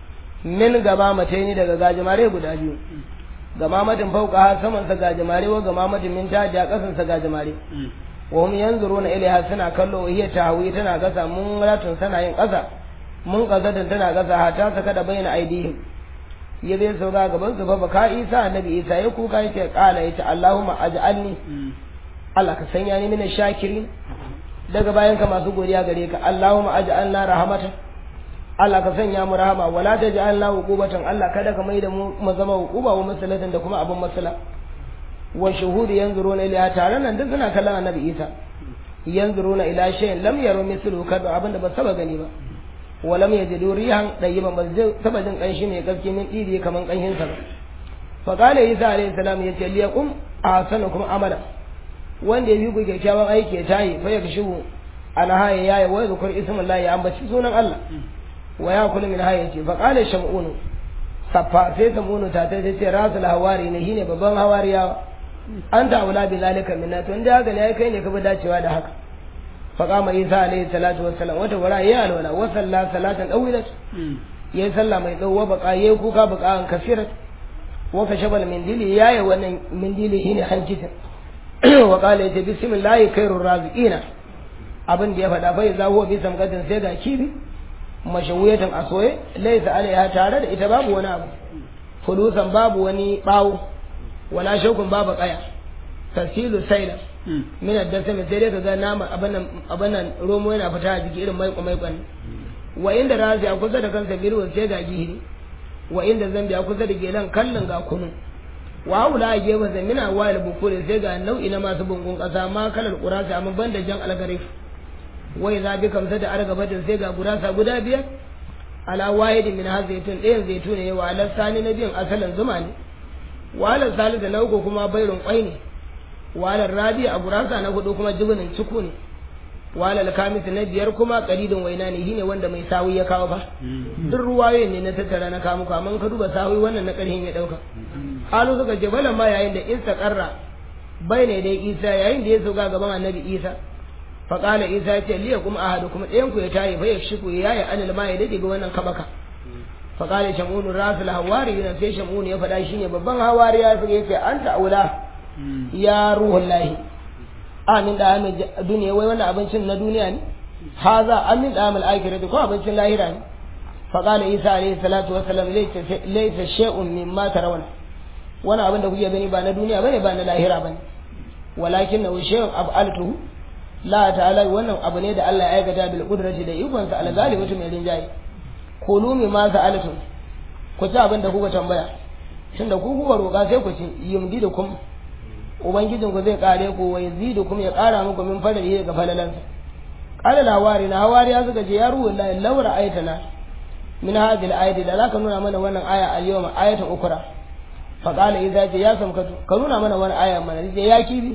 min gaba mace ni daga gajimare guda biyu gama matin fauka ha saman sa gajimare wa gama matin min ta ja kasan sa gajimare wa hum yanzuruna ilaiha suna kallo hiya tahwi tana gasa mun ratun sana yin kasa mun kazadan tana gasa ha ta saka da bayyana aidihim ya zai sauka gaban su fa baka isa annabi isa ya kuka yace kala yace allahumma aj'alni Allah ka sanya ni mina shakirin daga bayan ka masu godiya gare ka Allahumma aj'alna rahmatan Allah ka sanya mu rahama wala taj'alna uqubatan Allah kada ka maida mu mu zama uquba wa masalatan da kuma abun masala wa shuhudi yanzuruna ila tare nan duk suna kallon annabi Isa yanzuruna ila shay'in lam yaru mithlu kada abin da ba saba gani ba wa lam yajidu rihan dayyiban ba saba jin kanshi mai gaske min didi kaman kanshin sa fa qala Isa alayhi salam yace liyakum ahsanukum amala wanda ya yi ku kyakkyawan aiki ya tayi fa ya kashu ana haye yayi wa zukur ismin Allah ya ambaci sunan Allah wa ya kullu min haye ce fa qala shamun saffa sai samunu ta ta ce rasul hawari ne shine babban hawariya an ta aula bi zalika minna to inda haka ne kai ne ka bi dacewa da haka fa qama isa alayhi salatu wassalam wata wara ya alwala wa salla salatan dawilat yayi sallah mai tsawo baka yayi kuka baka an kasirat wa kashabal mindili yayi wannan mindili shine hankitin wa qala ya bismillahi khairur raziqina abin da ya faɗa bai za huwa bi samgatin sai ga kibi mashawiyatan asoye laysa alaiha tare da ita babu wani abu fulusan babu wani bawo wala shaukun babu kaya tasilu saila min ad-dasam sai dai kaga nama abannan abannan romo yana fita a jiki irin maiko maikon wa inda razi a kusa da kansa birwa sai ga gihiri wa inda zambi a kusa da gelan kallon ga kunu wa haula a gefen sa mina wa da bukure sai ga nau'i na masu bungun kasa ma kalar kurasa amma banda jan algarif wai za bi kamsa da argabatin sai ga gurasa guda biyar ala wahidin min ha zaitun ɗayan zaitun ne wa ala sani na biyan asalin zuma ne wa ala salisa na uku kuma bairun kwai ne wa ala rabi a gurasa na hudu kuma jibinin ciku ne wa ala kamis na biyar kuma kalidin waina ne shine wanda mai sawi ya kawo fa duk ruwayoyin ne na tattara na kawo muku amma ka duba sawi wannan na ƙarhin ya ɗauka halu suka ce balan ma yayin da isa karra bai ne dai isa yayin da ya sauka gaban annabi isa faƙala isa ya ce liya kuma ahadu kuma ɗayan ku ya tayi fa ya shiku ya yi anil ma ya dade ga wannan kabaka faƙala shamunu rasul hawari yana sai shamunu ya faɗa shine babban hawari ya fi yake anta aula ya ruhun lahi amin da amin duniya wai wannan abincin na duniya ne haza amin da amin akirati ko abincin lahira ne faƙala isa alaihi salatu wasalam laysa shay'un mimma tarawna wani abin da kuke gani ba na duniya bane ba na lahira bane walakin na shay'un af'altuhu la ta'ala wannan abu ne da Allah ya aikata bil qudrati da ikon sa al-ghalibatu mai rinjaye kulu mi ma sa'altum ku ci abin da kuka tambaya tunda ku kuka roƙa sai ku ci yumdidukum ubangijin ku zai kare ku wa yazidukum ya kara muku min fadali daga falalansa qala lawari na hawari ya suka ce ya ruhu la lawra ayatana min hadhihi al-ayati da zaka nuna mana wannan aya al-yawma ayatan ukra fa qala idza ja ya samkatu ka nuna mana wannan aya mana ya kibi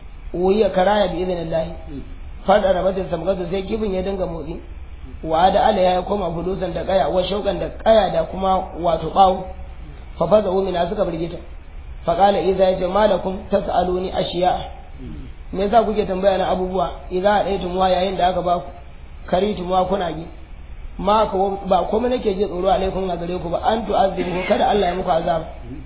wuya karaya bi idinillah fada rabatin samgatu sai kibin ya dinga motsi wa da ala ya koma fulusan da kaya wa shaukan da kaya da kuma wato bawo fa faza umina suka birgita fa qala idza ya malakum tasaluni ashiya me yasa kuke tambaya na abubuwa idza adaitum wa yayin da aka ba ku karitum wa kuna gi ma ba komai nake ji tsoro alaikum a gare ku ba an tu'azzibu kada Allah ya muku azaba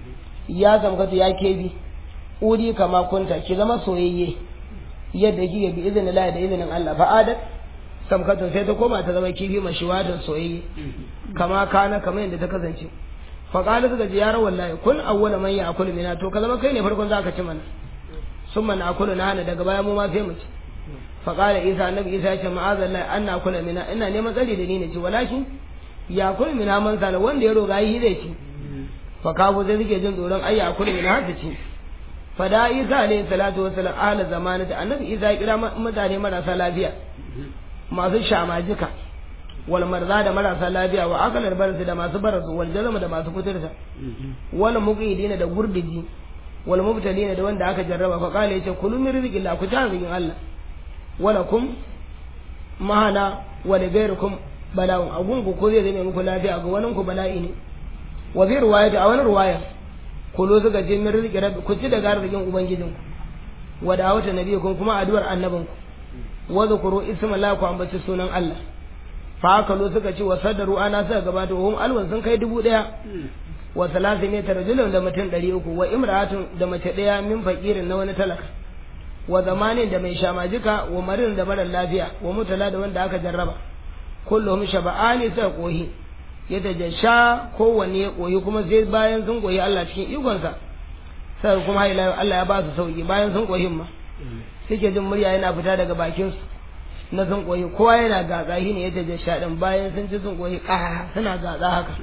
ya samgatu ya kebi uri kama kunta ki zama soyayye yadda kike bi izinin Allah da izinin Allah fa adat samkatun sai ta koma ta zama kifi mashiwadan soyayye kama kana kama yadda ta kasance fa qala suka ji ya wallahi kun awwala man ya'kulu mina to ka zama kai ne farkon zaka ci mana summa na akulu na hana daga baya mu ma sai mu ci fa qala isa annabi isa ya ce ma'azallahi an na kula mina ina neman tsari da ni ne ci walakin ya kula mina man sala wanda ya roga yi zai ci fa kafu sai suke jin tsoron ai ya kula mina har su ci fa da isa alayhi salatu wassalam ahla zamanati annabi isa ya kira mutane marasa lafiya masu shamajika wal marza da marasa lafiya wa akalar barasi da masu barasu wal jazama da masu kuturta wal muqidina da gurdiji wal mubtalina da wanda aka jarraba fa kale yace kulu min rizqillah ku ta rizqin Allah wala kum mahana wa li ghayrikum bala'un agungu ko zai zame muku lafiya ga wani ku bala'i ne wa fi riwayati a wani riwaya kulu zuga je min rizqi rabbi ku ci daga arzikin ubangijinku wa da'awata nabiyikum kuma addu'ar annabinku wa zkuru isma la ku ambaci sunan Allah fa haka lo suka ce wa sadaru ana suka gabata hum alwan sun kai dubu daya wa salasin ne tarjulun da mutum ɗari uku wa imra'atun da mace ɗaya min fakirin na wani talaka wa zamanin da mai shamajika wa marin da marar lafiya wa mutala da wanda aka jarraba kullum shaba'ani suka kohi ya tajasha kowanne ya koyi kuma sai bayan sun koyi Allah cikin ikonsa sai kuma haila Allah ya ba su sauki bayan sun koyi ma suke jin murya yana fita daga bakin su na sun koyi kowa yana gatsa shi ne ya tajasha din bayan sun ci sun koyi ƙa suna gatsa haka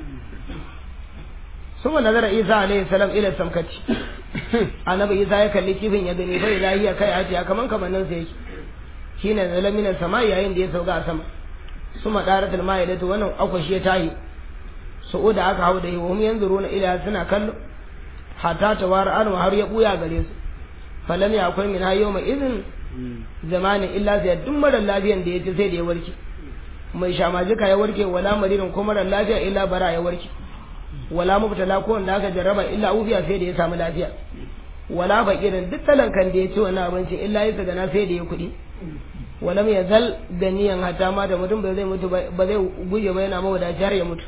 ثم نظر عيسى عليه السلام الى السمكتي annabi isa ya kalli kifin ya gani bai lahiya kai ajiya kaman kamannin sa yake shine zalam min sama yayin da ya sauka a sama suma daratul ma'idatu wannan akwashi ya tayi su'uda aka hau da yi wa yanzuruna ila suna kallo hatta tawara an har ya buya gare su falam ya akwai min hayyo mai izin zamanin illa sai duk mara lafiyan da ya ci sai da ya warke mai shamajika ya warke wala maririn ko mara lafiya illa bara ya warke wala mubtala ko wanda aka jarraba illa ufiya sai da ya samu lafiya wala fakirin duk talankan da ya ci wannan abinci illa ya tsagana sai da ya kuɗi walam ya zal ganiyan hata ma da mutum ba zai mutu ba zai guje ba yana mawadaci har ya mutu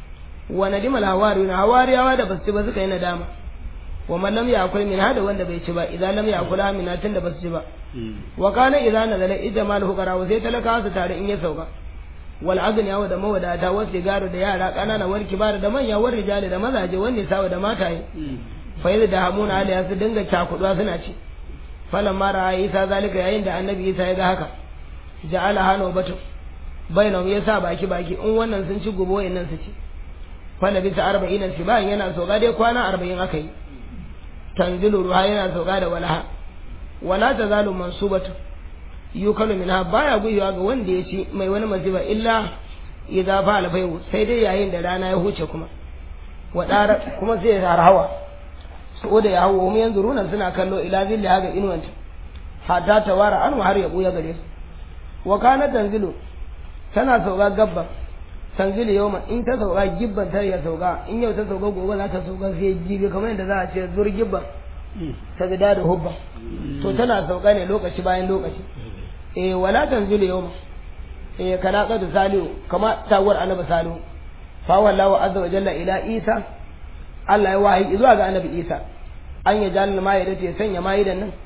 wa nadimal hawari na hawariyawa da basu ci ba suka yi nadama wa man lam yakul min hada wanda bai ci ba idan lam yakul min tun da basu ci ba wa kana idan nazala ijmal hukara wa sai talaka su tare in ya sauka wal agniya da mawadata wasu sigaro da yara kanana war kibara da manya war rijali da mazaje wanda sawa da mataye fa yadda da hamuna aliya su dinga cakuduwa suna ci falan mara isa zalika yayin da annabi isa ya ga haka ja'ala hano batu bainahum ya sa baki baki in wannan sun ci gobe wayannan su ci fala bisa arba'in shi bayan yana soga dai kwana arba'in aka yi tanzilu ruha yana soga da walaha wala tazalu mansubatu yukalu minha baya guyuwa ga wanda ya ci mai wani masifa illa idza fa alfayu sai dai yayin da rana ya huce kuma wadara kuma sai ya hawa su da ya hawo mu yanzu runan suna kallo ila zilli haga inuwanta hatta tawara an har ya buya gare su wa kana tanzilu tana sauka gabba tanzilu yawma in ta sauka gibban ta ya sauka in yau ta sauka gobe za ta sauka sai jibi kamar yadda za a ce zur gibban ta gida da hubba to tana sauka ne lokaci bayan lokaci eh wala tanzilu yawma eh kana qad salihu kama tawar annabi salihu fa wallahu azza wa jalla ila isa Allah ya wahayi zuwa ga annabi isa an ya jalal ma'ida ta sanya ma'idan nan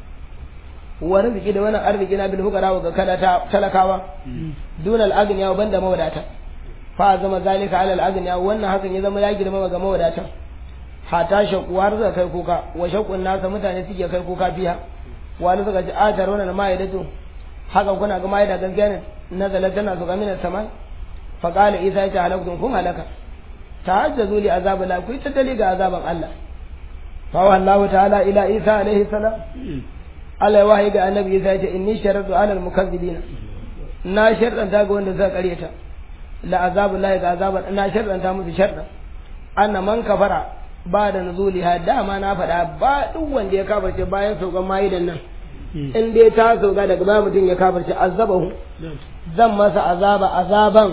wa rizqi da wannan arziki na bil hukara ga kada talakawa dun al agniya banda mawadata fa zama zalika ala al agniya wannan hakan ya zama ya girma ga mawadata hata shaku har zaka kai kuka wa shakun nasa mutane suke kai kuka biya wani suka ji atar wannan ma'idatu haka kuna ga ma'ida gaskiya ne nazala tana zuga mina sama fa qala isa ya halaktum kun halaka ta'ajjazu li azab la ku tattali ga azaban Allah fa wallahu ta'ala ila isa alaihi salam Allah ya wahayi ga annabi isa ya ce inni sharatu ala al mukazzibina na sharɗanta ga wanda suka karyata la azabu la ga azaban na sharɗanta musu sharɗan anna man kafara ba da nuzuliha dama na faɗa ba duk wanda ya kafarce bayan saukan ma'idan nan in dai ta sauka daga ba mutum ya kafarce azabahu zan masa azaba azaban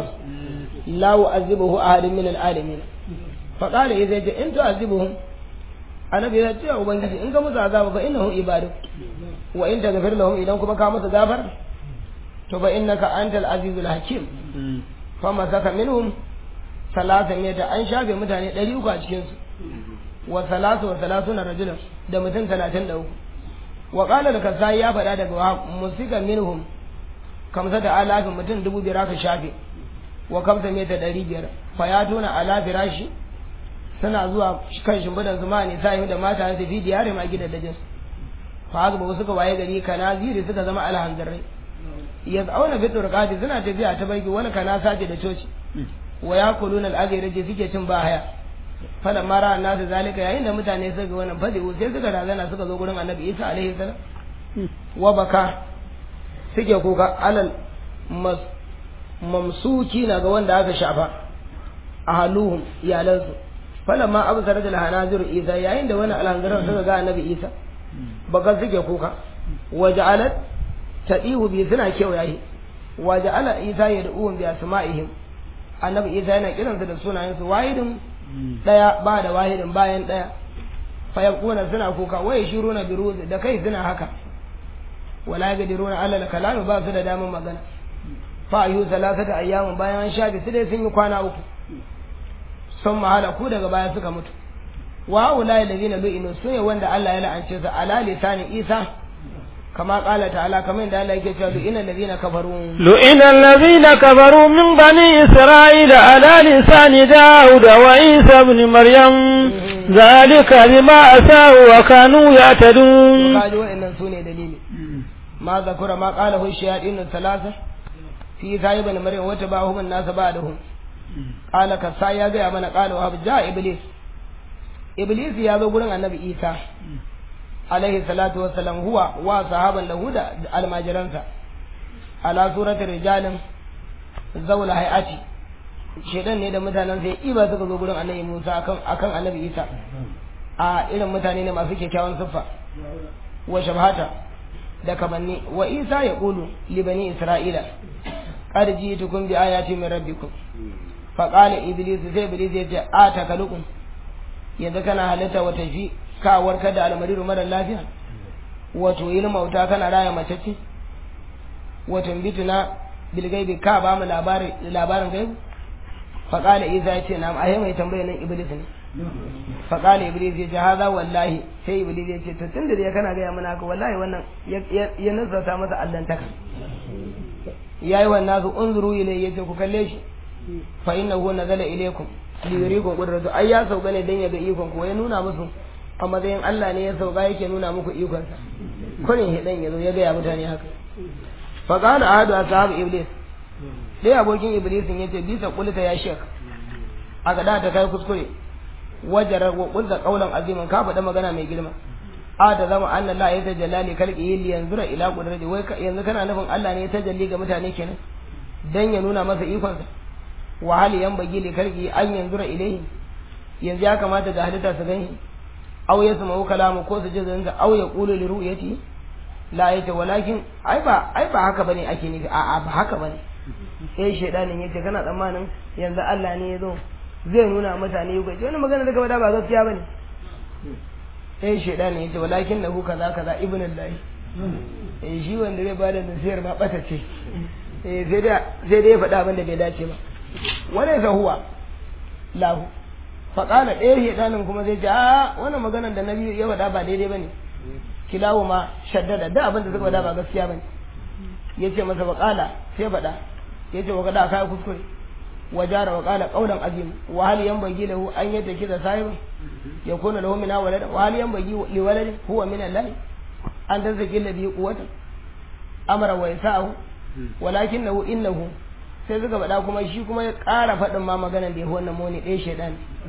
la u'azibuhu ahadin min al'alamin fa qala idza ja in tu'azibuhum annabi ya ce ubangiji in ka musu azaba fa innahum ibadu wa in taghfir lahum idan kuma ka musu gafar to fa innaka antal azizul hakim fa masaka minhum salasa mita an shafe mutane ɗari uku a cikinsu wa salatu wa salatuna rajulan da mutum talatin da uku wa qala da kasai ya faɗa daga wa musika minhum kamsa da alafin mutum dubu biyar aka shafe wa kamsa mita ɗari biyar fa ya tuna ala firashi suna zuwa kan shimbidan su ma ne sai da mata su fi diyare ma gidan dajin fa haka ba suka waye gari kana ziri suka zama alhanzarai ya zauna fi turqati suna tafiya ta baki wani kana sace da coci wa yakuluna al-aghira je suke cin ba haya fala mara nasu zalika yayin da mutane suka ga wannan fadi sai suka razana suka zo gurin annabi Isa alaihi salam wa baka suke kuka alal mas mamsuki na ga wanda aka shafa a haluhum iyalansu fala ma abu sarar da hanazir isa yayin da wani alhanzaran suka ga annabi isa baka suke kuka waje alat ta ihu bi suna kewaye waje ala isa ya da'uhum bi asma'ihim annabi isa yana kiransu da sunayensu wahidin daya ba da wahidin bayan daya fa yaquna suna kuka waye shiruna bi ruzi da kai suna haka wala yaqdiruna ala al-kalami ba su da damar magana fa ayu salasata ayyamin bayan an shafe su dai sun yi kwana uku sun mahala ku daga baya suka mutu wa ulai alladhina lu'inu sune wanda Allah ya la'ance su ala lisani Isa kama qala ta'ala kamar da Allah yake cewa lu'ina alladhina kafaru lu'ina alladhina kafaru min bani isra'ila ala lisani daud wa isa ibn maryam zalika bima asaw wa kanu ya'tadun kaji wa'annan sune dalili ma zakura ma qala hu shayatin thalatha fi sahib ibn maryam wa tabahum an-nas ba'dahum qala kasa ya ga mana qala wa ja iblis iblis ya zo gurin annabi isa alaihi salatu wassalam huwa wa sahaban lahu da almajiransa ala suratul rijalin zaula hayati shedan ne da mutanen sai iba suka zo gurin annabi Musa akan akan annabi Isa a irin mutane ne masu kyakkyawan siffa wa shabhata da kamanni wa Isa ya qulu li bani Isra'ila qad ji'tukum bi ayati min rabbikum fa qala iblis sai iblis ya ce atakalukum yanzu kana halitta wata ji ka warkar da almariru mara lafiya wato yin mauta kana raya mace ce wato bituna bilgaibi ka ba mu labarin labarin gaibu faƙala isa ya ce na ahe mai tambaya nan iblis ne faƙala iblis ya ce haza wallahi sai iblis ya ce to tun da kana gaya mana haka wallahi wannan ya nasarta masa allantaka ya yi wannan su unzuru ilai ya ce ku kalle shi fa innahu nazala ilaykum li yurikum qudratu ai ya sauka ne dan ya ga ikon ku ya nuna musu a matsayin Allah ne ya sauka yake nuna muku ikon sa kunin hidan yazo ya ga ya mutane haka fa qala ahadu ashab iblis dai abokin iblis ya ce bisa kulta ya shek aka da ta kai kuskure wajarar wa kulta qaulan aziman ka faɗa magana mai girma a da zama anna la ya tajalla li kalqi li yanzura ila qudrati wai yanzu kana nufin Allah ne ya tajalli ga mutane kenan dan ya nuna masa ikon sa wa hal yanbaghi li kalqi an yanzura ilayhi yanzu ya kamata ga halitta su gani aw yasma'u kalamu ko su ji zanga aw yaqulu li ru'yati la yace walakin ai ba ai ba haka bane ake nufi a'a ba haka bane sai shaidanin yace kana tsammanin yanzu Allah ne ya zo zai nuna mutane yugo ce wani magana da gaba da ba gaskiya bane sai shaidanin yace walakin lahu kaza kaza ibn Allah eh shi wanda zai bada nasiyar ma bata ce eh sai da sai dai ya faɗa abin da bai dace ba wani sa huwa lahu fa qala ɗaya shaidanin kuma zai ce a wannan maganar da nabi ya faɗa ba daidai bane kilawo ma shaddada da abin da suka faɗa ba gaskiya bane yace masa faqala sai faɗa yace wa kada kai kuskure wajara wa qala qawlan azim wa hal yanbaghi lahu an yataki da sahibi yakuna lahu min walad wa hal yanbaghi li walad huwa min allah an tazaki alladhi quwwata amara wa yasa'u walakinahu innahu sai suka faɗa kuma shi kuma ya ƙara faɗin ma maganan da ya wannan moni ɗaya shaidan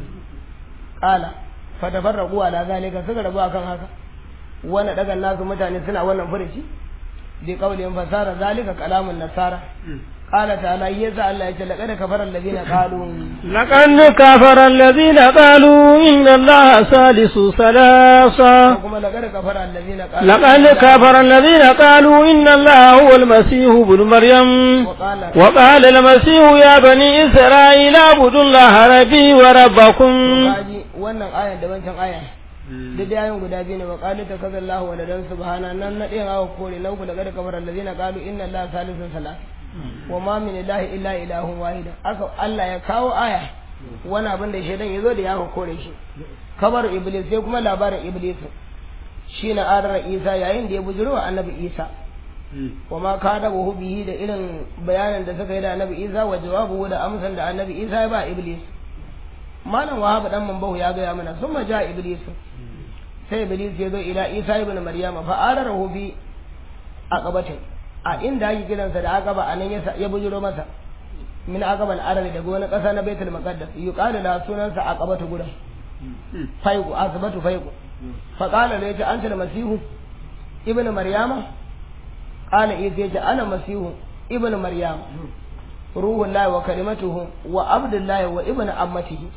ƙala fatafarraqu ala zalika suka rabu akan haka wani daga nasu mutane suna wannan furuci bi qawlin fasara zalika kalamun nasara قال تعالى يسعى الله يجل لقد كفر الذين قالوا لقد كفر الذين قالوا إن الله ثالث ثلاثة لقد كفر الذين قالوا لقد كفر الذين قالوا إن الله هو المسيح ابن مريم وقال وقال المسيح يا بني إسرائيل اعبدوا الله ربي وربكم kaji wannan ayan da wancan ayan duk da ayan guda biyu ne wa qalu takazallahu wa ladan subhana nan na ɗayan awa kore na uku daga da kamar allazina qalu inna allaha salisun salat wa ma min ilahi illa ilahun wahida aka Allah ya kawo aya wani abin da shaidan ya zo da ya kore shi kabar iblis sai kuma labarin iblis shi na adara isa yayin da ya bujiro wa annabi isa wa ma kada wa bihi da irin bayanin da suka yi da annabi isa wa jawabu da amsan da annabi isa ya ba iblis malam wahab dan mambahu ya gaya mana summa ja iblis sai iblis ya zo ila isa ibn maryama fa ararahu bi aqabatin a inda yake gidansa da aqaba anan ya ya bujuro masa min aqabal arabi daga wani kasa na baitul maqaddas yuqalu la sunansa aqabatu gudan faiqu asbatu faiqu fa qala la ya anta masihu ibn maryama qala isa ya ana masihu ibn maryama ruhun lahi wa kalimatuhu wa abdullahi wa ibn ammatihi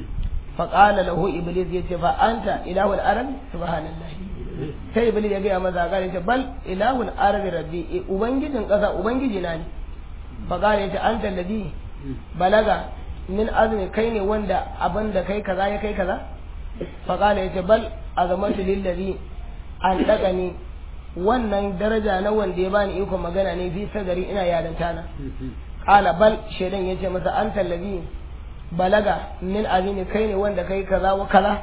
fa qala lahu iblis yace fa anta ilahul arab subhanallahi sai iblis ya ga maza ga yace bal ilahul arab rabbi ubangijin kasa ubangiji na ne fa qala yace anta alladhi balaga min azmi kai ne wanda abin da kai kaza ya kai kaza fa qala yace bal azamatu lillazi an daga ni wannan daraja na wanda ya bani iko magana ne fi sagari ina yaranta na qala bal shedan yace masa anta allazi balaga min azimi kai ne wanda kai kaza wa kaza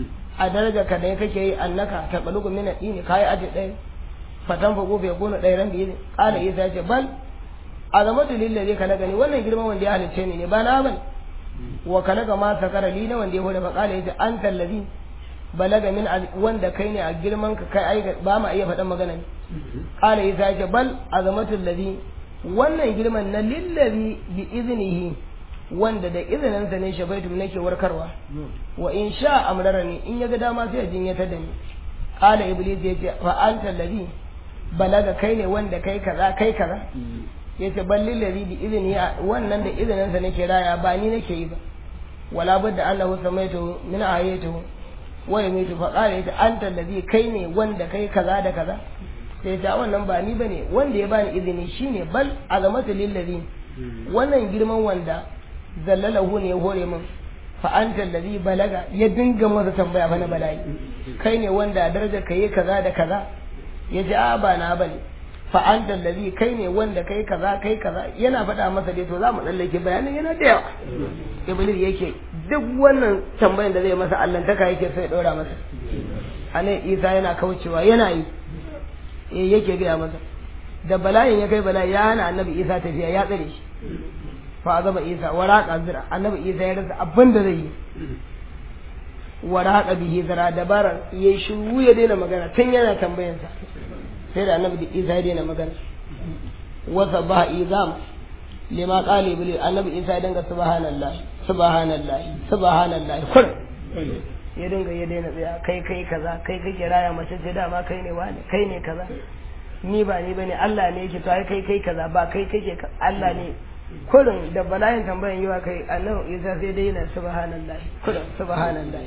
a daraja ka da kake yi annaka ta balugu min adini kai aje ɗaya fatan fa gobe gona ɗaya ran biyu qala isa yace bal azamatu lillazi kana gani wannan girman wanda ya halicce ni ne ba na bane wa kana ga ma sakara li na wanda ya hore fa qala yace anta allazi balaga min wanda kai ne a girman ka kai ai ba ma iya faɗan magana ne qala isa yace bal azamatu allazi wannan girman na lillazi bi iznihi wanda da izininsa ne shafaitum nake warkarwa wa in sha amrarani in ya ga dama sai ya jinyatar da ni qala iblis yace fa anta allazi balaga kai ne wanda kai kaza kai kaza yace bal lillazi bi izni wannan da izininsa nake raya ba ni nake yi ba wala budda annahu samaitu min ayatihi wa yamitu fa qala yace anta allazi kai ne wanda kai kaza da kaza sai ta wannan ba ni bane wanda ya bani izini shine bal azamatu lillazi wannan girman wanda zallalahu ne ya hore min fa anta allazi balaga ya dinga masa tambaya fa na bala'i kai ne wanda daraja ka yi kaza da kaza ya ji a ba na bane fa anta allazi kai ne wanda kai kaza kai kaza yana faɗa masa dai to za mu tsallake bayanin yana da yawa iblis yake duk wannan tambayan da zai masa allantaka yake sai ya ɗora masa anan isa yana kaucewa yana yi eh yake gaya masa da bala'in ya kai bala'i ya hana annabi isa tafiya ya tsare shi fa azama isa waraka zira annabi isa ya rasa abin da zai yi waraka bihi zira dabarar ya shiru ya daina magana tun yana tambayansa sai da annabi isa ya daina magana wasa ba izam lima qala iblis annabi isa ya dinga subhanallah subhanallah subhanallah kur ya dinga ya daina tsaya kai kai kaza kai kake raya mace ce dama kai ne wani kai ne kaza ni ba ni bane Allah ne yake to ai kai kai kaza ba kai kake Allah ne kurin da bala'in tambayan yiwa kai annabi isa sai dai yana subhanallah kurin subhanallah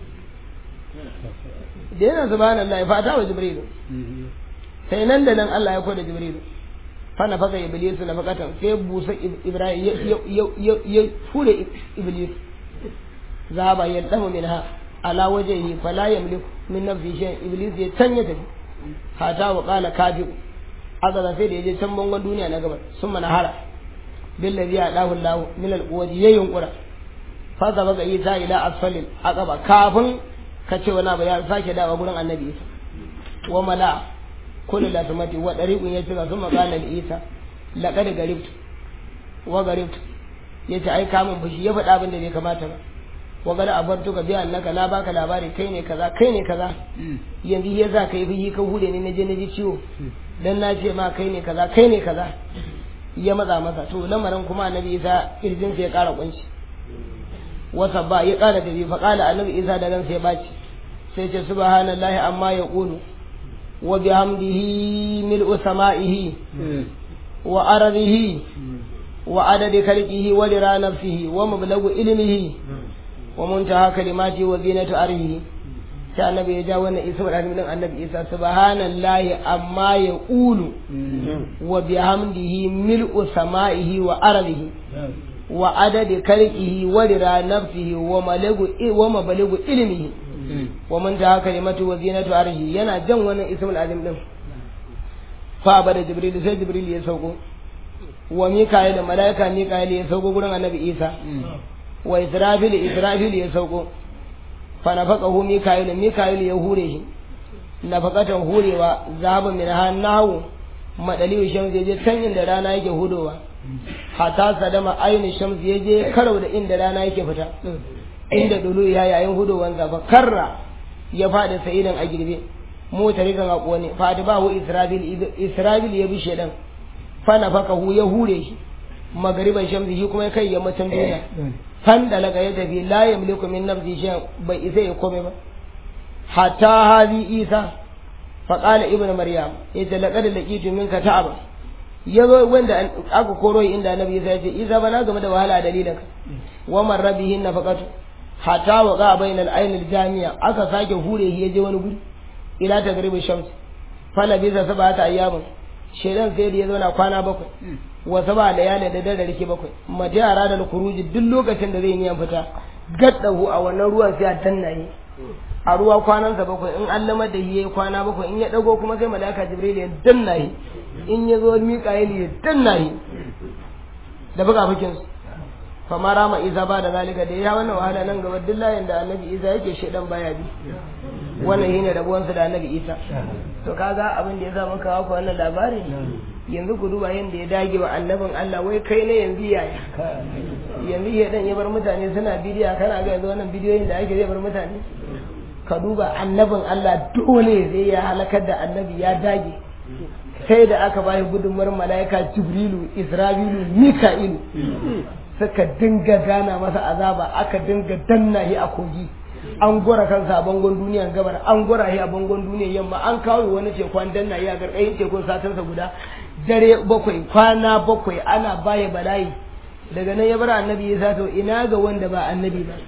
da yana subhanallah fata wa jibrilu sai nan da nan Allah ya koda jibrilu fa na faka iblisu na fakatan sai busa ibrahim ya fure iblis zaba ya damu minha ala wajhihi fala yamliku min nafsi shay iblis ya canya tafi hata wa qala kafi aka sai da yaje can bangon duniya na gaba sun mana hara billazi ya dahu Allah min alquwati ya yunkura fa gaba ga Isa ila asfalil aqaba kafin ka ce wani abu ya sake dawa gurin annabi Isa wa mala kullu latmati wa dariqun ya cika sun magana da Isa laqad garibtu wa garibtu yace ai kamun fushi ya faɗa abin da bai kamata ba wa gada abartu ka biya annaka na baka labari kai ne kaza kai ne kaza yanzu ya za ka yi fushi ka hude ne na je na ji ciwo dan na ce ma kai ne kaza kai ne kaza ya matsa masa to lamarin kuma annabi isa kirjin ya kara kunci wasa ba ya kara tafi fa qala annabi isa da ransa ya baci sai ce subhanallahi amma ya qulu wa bihamdihi mil'u sama'ihi wa ardihi wa adadi khalqihi wa lira nafsihi wa mablagu ilmihi wa muntaha kalimati wa zinatu arhihi sai annabi ya ja wannan isa da din annabi isa subhanallahi amma ya qulu wa bihamdihi mil'u sama'ihi wa ardihi wa adadi khalqihi wa rira nafsihi wa malagu wa mabalagu ilmihi wa muntaha kalimati wa zinatu arhihi yana jan wannan ismul azim din fa bada jibril sai jibril ya sauko wa mika'il da malaika mika'il ya sauko gurin annabi isa wa israfil israfil ya sauko fa nafaqahu mika'il mika'il ya hure shi nafaqatan hurewa zaba min hannahu madaliyu shams je can inda rana yake hudowa hata sadama aini shams je karau da inda rana yake fita inda dulu ya yayin hudowan zafa karra ya fada sa'idan a girbe mota rikan a kone fadi ba hu israbil israbil ya bi shedan fana faka hu ya hure shi magariban shamsi shi kuma ya kai yammacin duniya fan da laga ya tafi la yamliku min nafsi shay bai isa ya kome ba hatta hadi isa fa qala ibnu maryam yace laqad laqitu minka ta'aba yazo wanda aka koro inda annabi isa ya ce isa bana game da wahala dalilin ka wa man rabihin nafaqatu hatta wa ga bainal ainil jami'a aka sake hure shi ya je wani guri ila ta garibin shams fala bisa sabata ayyamin shedan sai da ya zauna kwana bakwai wa saba layali da dare rike bakwai mace yara da kuruji duk lokacin da zai yi fita gaddahu a wannan ruwan sai a dannaye a ruwa kwanansa bakwai in an lamar da yayi kwana bakwai in ya dago kuma sai malaka jibril ya dannaye in ya zo mika'il ya dannaye da buga fikin su fama rama isa ba da zalika da ya wannan wahala nan gaba duk layin da annabi isa yake shedan baya bi wannan shine rabuwansa da annabi isa to kaga abin da ya sa muka kawo ku wannan labarin yanzu ku duba yadda ya dage wa annabin Allah wai kai ne yanzu yaya yanzu ya dan ya bar mutane suna bidiya kana ga yanzu wannan bidiyoyin da ake zai bar mutane ka duba annabin Allah dole zai ya halakar da annabi ya dage sai da aka bayi gudunmar mala'ika jibrilu isra'ilu mika'ilu suka dinga gana masa azaba aka dinga danna shi a kogi an gora kansa a bangon duniyan gabar an gora shi a bangon duniyan yamma an kawo wani tekun danna shi a garkayin tekun satinsa guda dare bakwai kwana bakwai ana baya bala'i daga nan ya bar annabi ya to ina ga wanda ba annabi ba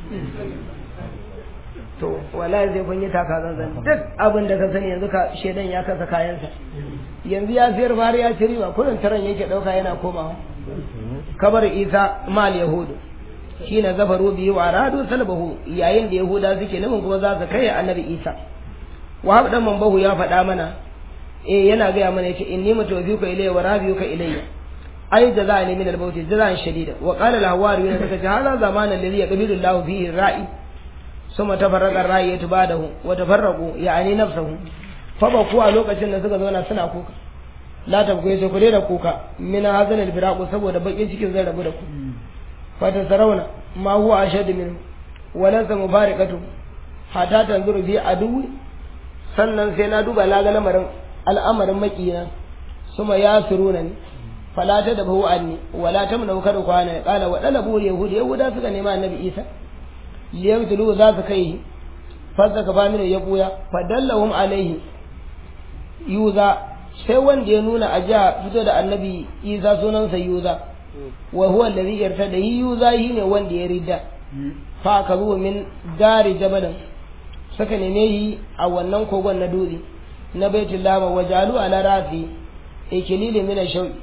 to wallahi zai kun yi taka zanzan duk abin da ka sani yanzu ka shedan ya kasa kayansa yanzu ya siyar fara ya ci riba kullum taran yake dauka yana komawa kabar isa mal yahudu shi na zafaru biyu wa radu salbahu yayin da yahuda suke nufin kuma za su kai annabi isa wa dan mambahu ya faɗa mana eh yana gaya mana yace inni mutawfiqa ilayya wa rabiyuka ilayya ai jaza'ani min al-maut jaza'an shadida wa qala al-hawari yana daga hada zamanan alladhi yaqbilu Allah fihi ra'i summa tafarraqa ar-ra'iyatu ba'dahu wa tafarraqu ya'ani nafsuhu fa ba ku a lokacin da suka zauna suna kuka la tabgoye sai ku da kuka min hazan al-firaqu saboda bakin cikin zai rabu da ku fa tasarauna ma huwa ashad min wa laysa mubarakatu hatta tanzuru fi adu sannan sai na duba la ga lamarin al'amarin makina suma ya suruna ni fala ta da bahu anni wala ta mun kada kwana kala wa dalabu yahudi yahuda suka nema annabi isa liyabtulu za su kai fasa ka famina ya buya fadallahum alaihi yuza sai wanda ya nuna a jiha fito da annabi isa sunansa yuza wa huwa alladhi yartada yuza ne wanda ya ridda fa ka zuwa min dari jabalin suka neme yi a wannan kogon na dutse na baitul lama wajalu ala rafi ikilili min shauki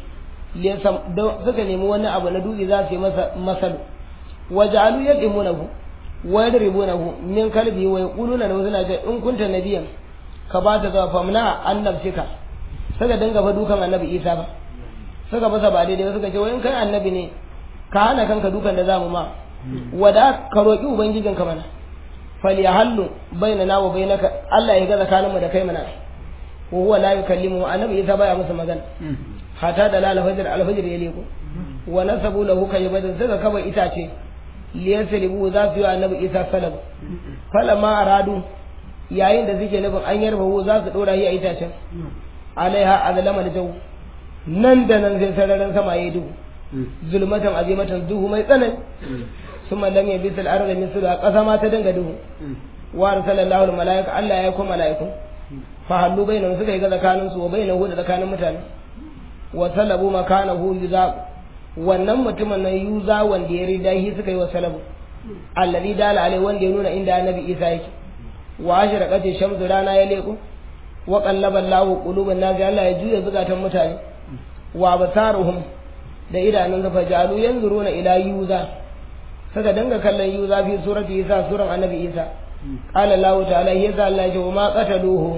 suka nemi wani abu na dutse za su yi masa masal wajalu yadimunahu wa yadribunahu min kalbi wa yaquluna lahu suna ce in kunta nabiyan ka ba ta zuwa famna annabcika suka dinga fa dukan annabi isa ba suka masa ba daidai suka ce wai in kai annabi ne ka hana kanka dukan da zamu ma wada ka roki ubangijinka mana falyahallu bainana wa bainaka Allah ya ga tsakaninmu da kai mana wa huwa la yukallimu annabi isa baya musu magana hata da lal fajr al fajr ya leko wa nasabu lahu kaybadan suka kaba itace liyaslibu za su yi annabi isa salab falamma aradu yayin da suke nufin an yarba hu za su dora yi a itacen alaiha azlama da jau nan da nan sai sararin sama yayi duhu zulmatan azimatan duhu mai tsanani summa lam yabisul arda min sura kasa ma ta dinga duhu wa arsalallahu al malaika Allah ya kuma malaiku fa hallu bainahum suka yi ga tsakanin su wa bainahu da tsakanin mutane wa salabu makanahu yuza wannan mutumin nan yuza wanda ya rida shi suka yi wa salabu alladhi dala alai wanda ya nuna inda annabi Isa yake wa ashraqati shamsu rana ya leko wa qallaba Allahu quluban nasi Allah ya juya zukatan mutane wa basaruhum da idanun sa fajalu yanzuruna ila yuza suka danga kallon yuza fi surati Isa suran annabi Isa qala Allah ta'ala yasa Allah ya ce wa ma qataluhu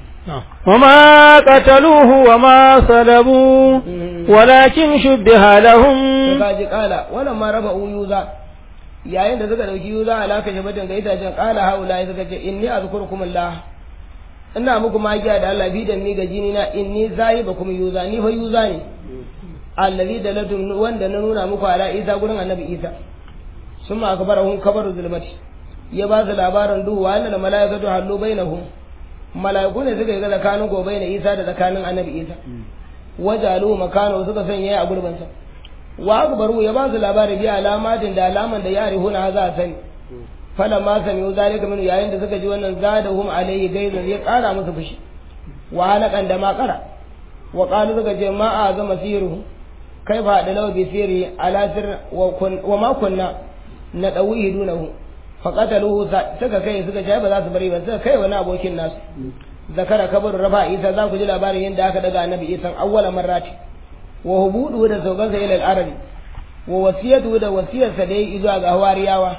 وما قتلوه وما صلبوا ولكن شبه لهم kaji kala wannan ma raba yuza yayin da suka dauki yuza alaka shabatin ga itacen kala haula ya suka ce inni azkurukum Allah ina muku magiya da Allah bidan ni ga jini na inni zahibakum yuza ni fa yuza ne allazi dalatum wanda na nuna muku ala Isa gurin annabi Isa summa akbarahum kabaru zulmati ya ba su labarin duhu wa annal malaikatu hallu bainahum malaiku ne suka yi tsakanin gobe na Isa da tsakanin Annabi Isa wajalu makano suka sanya a gurbin sa wa akbaru ya ba su labarin bi alamatin da alaman da ya rihuna za a sani falamma sami'u zalika min yayin da suka ji wannan zadahum alayhi gaizan ya kara musu fushi wa halakan da ma kara wa qalu suka ce ma azama siruhu kai fa da lawa bi sirri ala sir wa ma kunna na dawihi dunahu fa qataluhu suka kai suka ce ba za su bari ba suka kai wani abokin nasu zakara kabar rafa isa za ku ji labarin yadda aka daga annabi isa awwala marrati wa hubudu da saukansa ila al-arabi wa wasiyatu da wasiyarsa da yi zuwa ga hawariyawa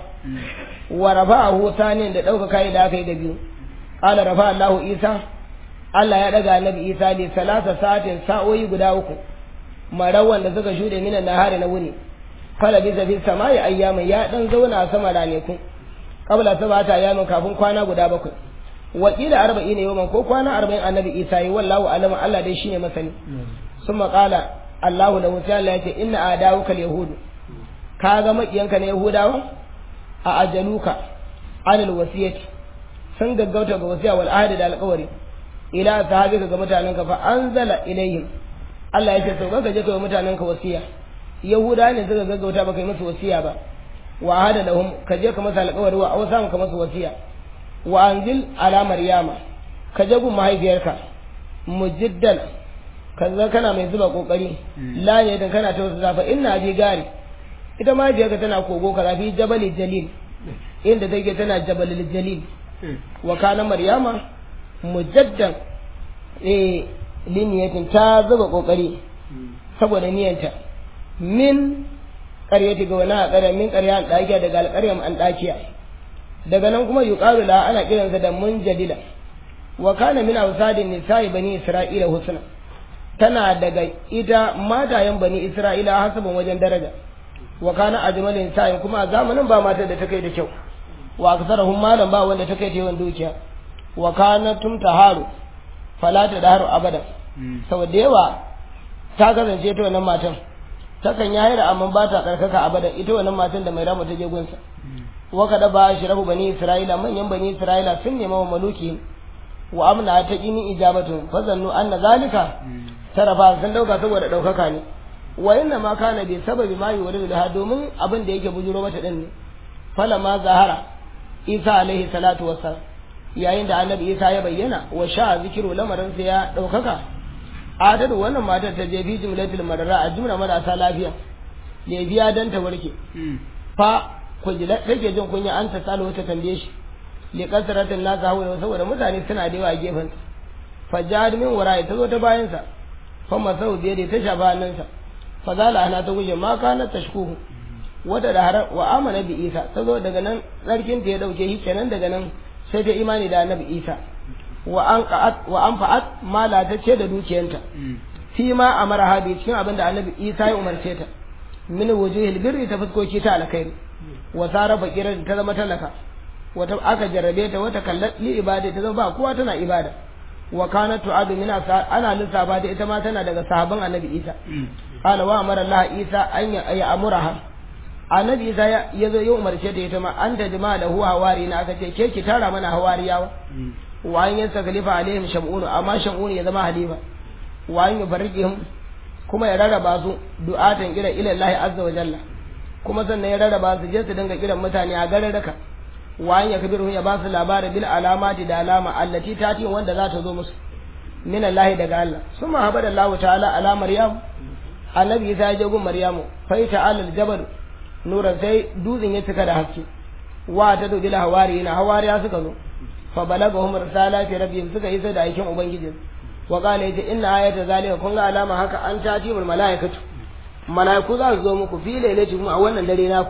wa rafa'ahu sanin da dauka kai da aka yi da biyu qala rafa Allahu isa Allah ya daga annabi isa li salasa sa'atin sa'o'i guda uku marawan da suka shude minan nahari na wuni fala bi zafi samai ayyamin ya dan zauna a sama raneku qabla sabata ayyamin kafin kwana guda bakwai wakila arba'in yawman ko kwana arba'in annabi isa yi wallahu alama Allah dai shine masani summa qala Allahu da wuta Allah yace inna adawuka yahudu ka ga makiyanka na yahudawa a ajaluka anil wasiyati sun gaggauta ga wasiya wal ahdi da alƙawari ila sahabika ga mutanenka fa anzala ilayhim Allah yace to kaga je kai mutanenka wasiya yahuda ne suka gaggauta baka yi musu wasiya ba wa hada lahum ka je ka masa alƙawari wa awsa ka masa wasiya wa anzil ala maryama ka je gun mahaifiyarka mujiddan kaza kana mai zuba kokari la ne dan kana ta wasu zafa inna ji gari ita mahaifiyarka tana kogo ka zafi jabali jalil inda take tana jabalil jalil wa kana maryama mujaddan eh liniyatin ta zuba kokari saboda niyanta min ƙaryati ga wani haƙara min ƙarya an ɗakiya daga alƙaryar an ɗakiya daga nan kuma yuqalu la ana kiransa da munjadila wa kana min awsadin nisa'i bani isra'ila husna tana daga ita matayen bani isra'ila hasabin wajen daraja wa kana ajmalin sa'in kuma a zamanin ba matar da ta kai da kyau wa aksarahum malam ba wanda ta kai da yawan dukiya wa kana tumtaharu fala ta daharu abada saboda yawa ta kasance ta wannan matan takan yayi da amma ba ta tsarkaka abada ita wannan matan da mai rama ta je gunsa wa kada ba shi rabu bani isra'ila manyan bani isra'ila sun nema wa maluki wa amna ta kini ijabatun fa zannu anna zalika tarafa sun dauka saboda daukaka ne wa inna ma kana bi sababi ma yuridu laha domin abin da yake bujuro mata din ne fala ma zahara isa alaihi salatu wassalam yayin da annabi isa ya bayyana wa sha zikiru lamarin sai ya daukaka adadu wannan matar ta je fi jumlatul marara a jumla marasa lafiya ne biya dan ta warke fa kujila take jin kunya an ta salo ta tambaye shi li kasratin nasa hawa saboda mutane suna da yawa a gefen fa jad min wara ta zo ta bayan sa fa masau biye da ta shafa hannunsa fa zala ana ta guje ma kana tashkuhu wata da har wa amana bi isa ta zo daga nan tsarkin ta ya dauke shi kenan daga nan sai ta imani da annabi isa wa an qa'at wa an fa'at mala ta ce da dukiyanta fi ma amara hadi cikin abin da annabi isa ya umarce ta min wujuhil birri ta fuskoki ta alkhairi wa sara fakirar ta zama talaka wata aka jarrabe ta wata kallat li ibada ta zama ba kowa tana ibada wa kana tu'adu min ana lissafa da ita ma tana daga sahabban annabi isa qala wa amara allah isa an ya amuraha annabi isa ya zo ya umarce ta ita ma an da jama'a da huwa hawari na aka ce ke ki tara mana hawariyawa wa an yansa khalifa alaihim shamunu amma shamunu ya zama halifa wa an yufarriqihim kuma ya rarraba su du'atan ila ila allah azza wa jalla kuma sannan ya rarraba su je su dinga kiran mutane a gararraka wayan ya kabiru ya ba su labarin bil alamati da alama allati tati wanda za ta zo musu min Allah daga Allah summa habada Allah ta'ala ala maryam annabi Isa ya je gun maryamu fa ta'ala al-jabal nuran sai dutsen ya cika da haske wa ta dodi la hawari na hawariya suka zo fa balagahum risalati rabbihim suka isa da aikin ubangiji wa qala yace inna ayata zalika kun ga alama haka an tati mul malaikatu malaiku za su zo muku fi lailatikum a wannan dare naku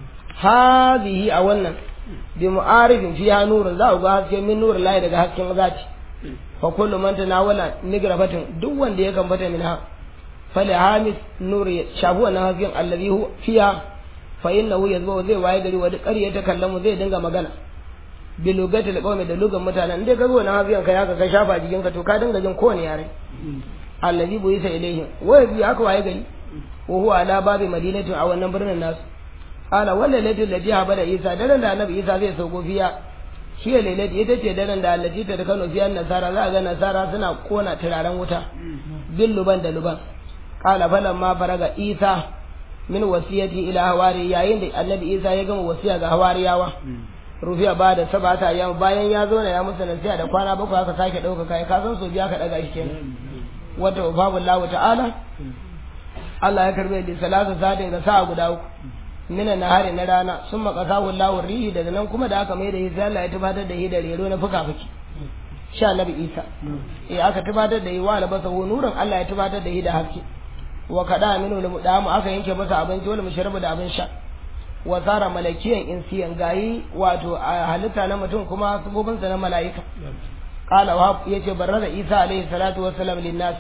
hadhihi a wannan bi mu'arifin fiha nurun za ku ga haske min nurin lahi daga hasken zati fa kullu man tanawala nigrafatin duk wanda ya gambata min ha fali hamis nur shafu wannan hasken allazi hu fiha fa innahu yazbu zai waye gari wa duk ƙarya ta kallamu zai dinga magana bi lugati alqawmi da lugan mutanen inda ka zo wannan hasken kai haka ka shafa jikin ka to ka dinga jin kowane yare allazi bu isa ilaihim wa bi haka waye gari wa huwa ala babi madinatin a wannan birnin nasu qala walla lailatul lati habala isa daren da annabi isa zai sauko fiya shi ya lailati ita ce daren da allati ta kano fiyan nasara za a ga nasara suna kona turaren wuta bin luban da luban qala falamma faraga isa min wasiyati ila hawari yayin da annabi isa ya gama wasiya ga hawariyawa rufiya ba da sabata yam bayan ya zo na ya musu nasiha da kwana bakwai aka sake ɗauka kai ka san so biya ka daga shi kenan wata babu Allah ta'ala Allah ya karbe da salatu sadin ga sa'a guda uku mina nahari na rana sun makasahu Allah rihi daga nan kuma da aka mai da hisa Allah ya tabbatar da hidar rero na fuka fuki sha nabi Isa eh aka tabbatar da yi wa labasa nuran Allah ya tabbatar da hidar haske wa kada minu da mudamu aka yanke masa abinci wal mushrabu da abin sha wa tsara malakiyan insiyan gayi wato a halitta na mutum kuma sabobinsa na mala'ika qala wa yace barraza isa alaihi salatu wassalam lin nas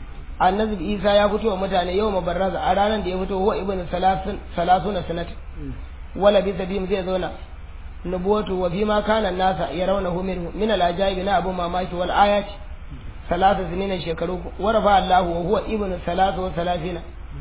annabi isa ya fito wa mutane yau mabarraza a ranar da ya fito huwa ibn salasun salasuna sanat wala bi sabim zai zauna nubuwatu wa bima kana nasa yarawnahu minhu min al ajaib na abu mamaki wal ayat salasa sinina shekaru warafa Allah wa huwa ibn salatu wa salasina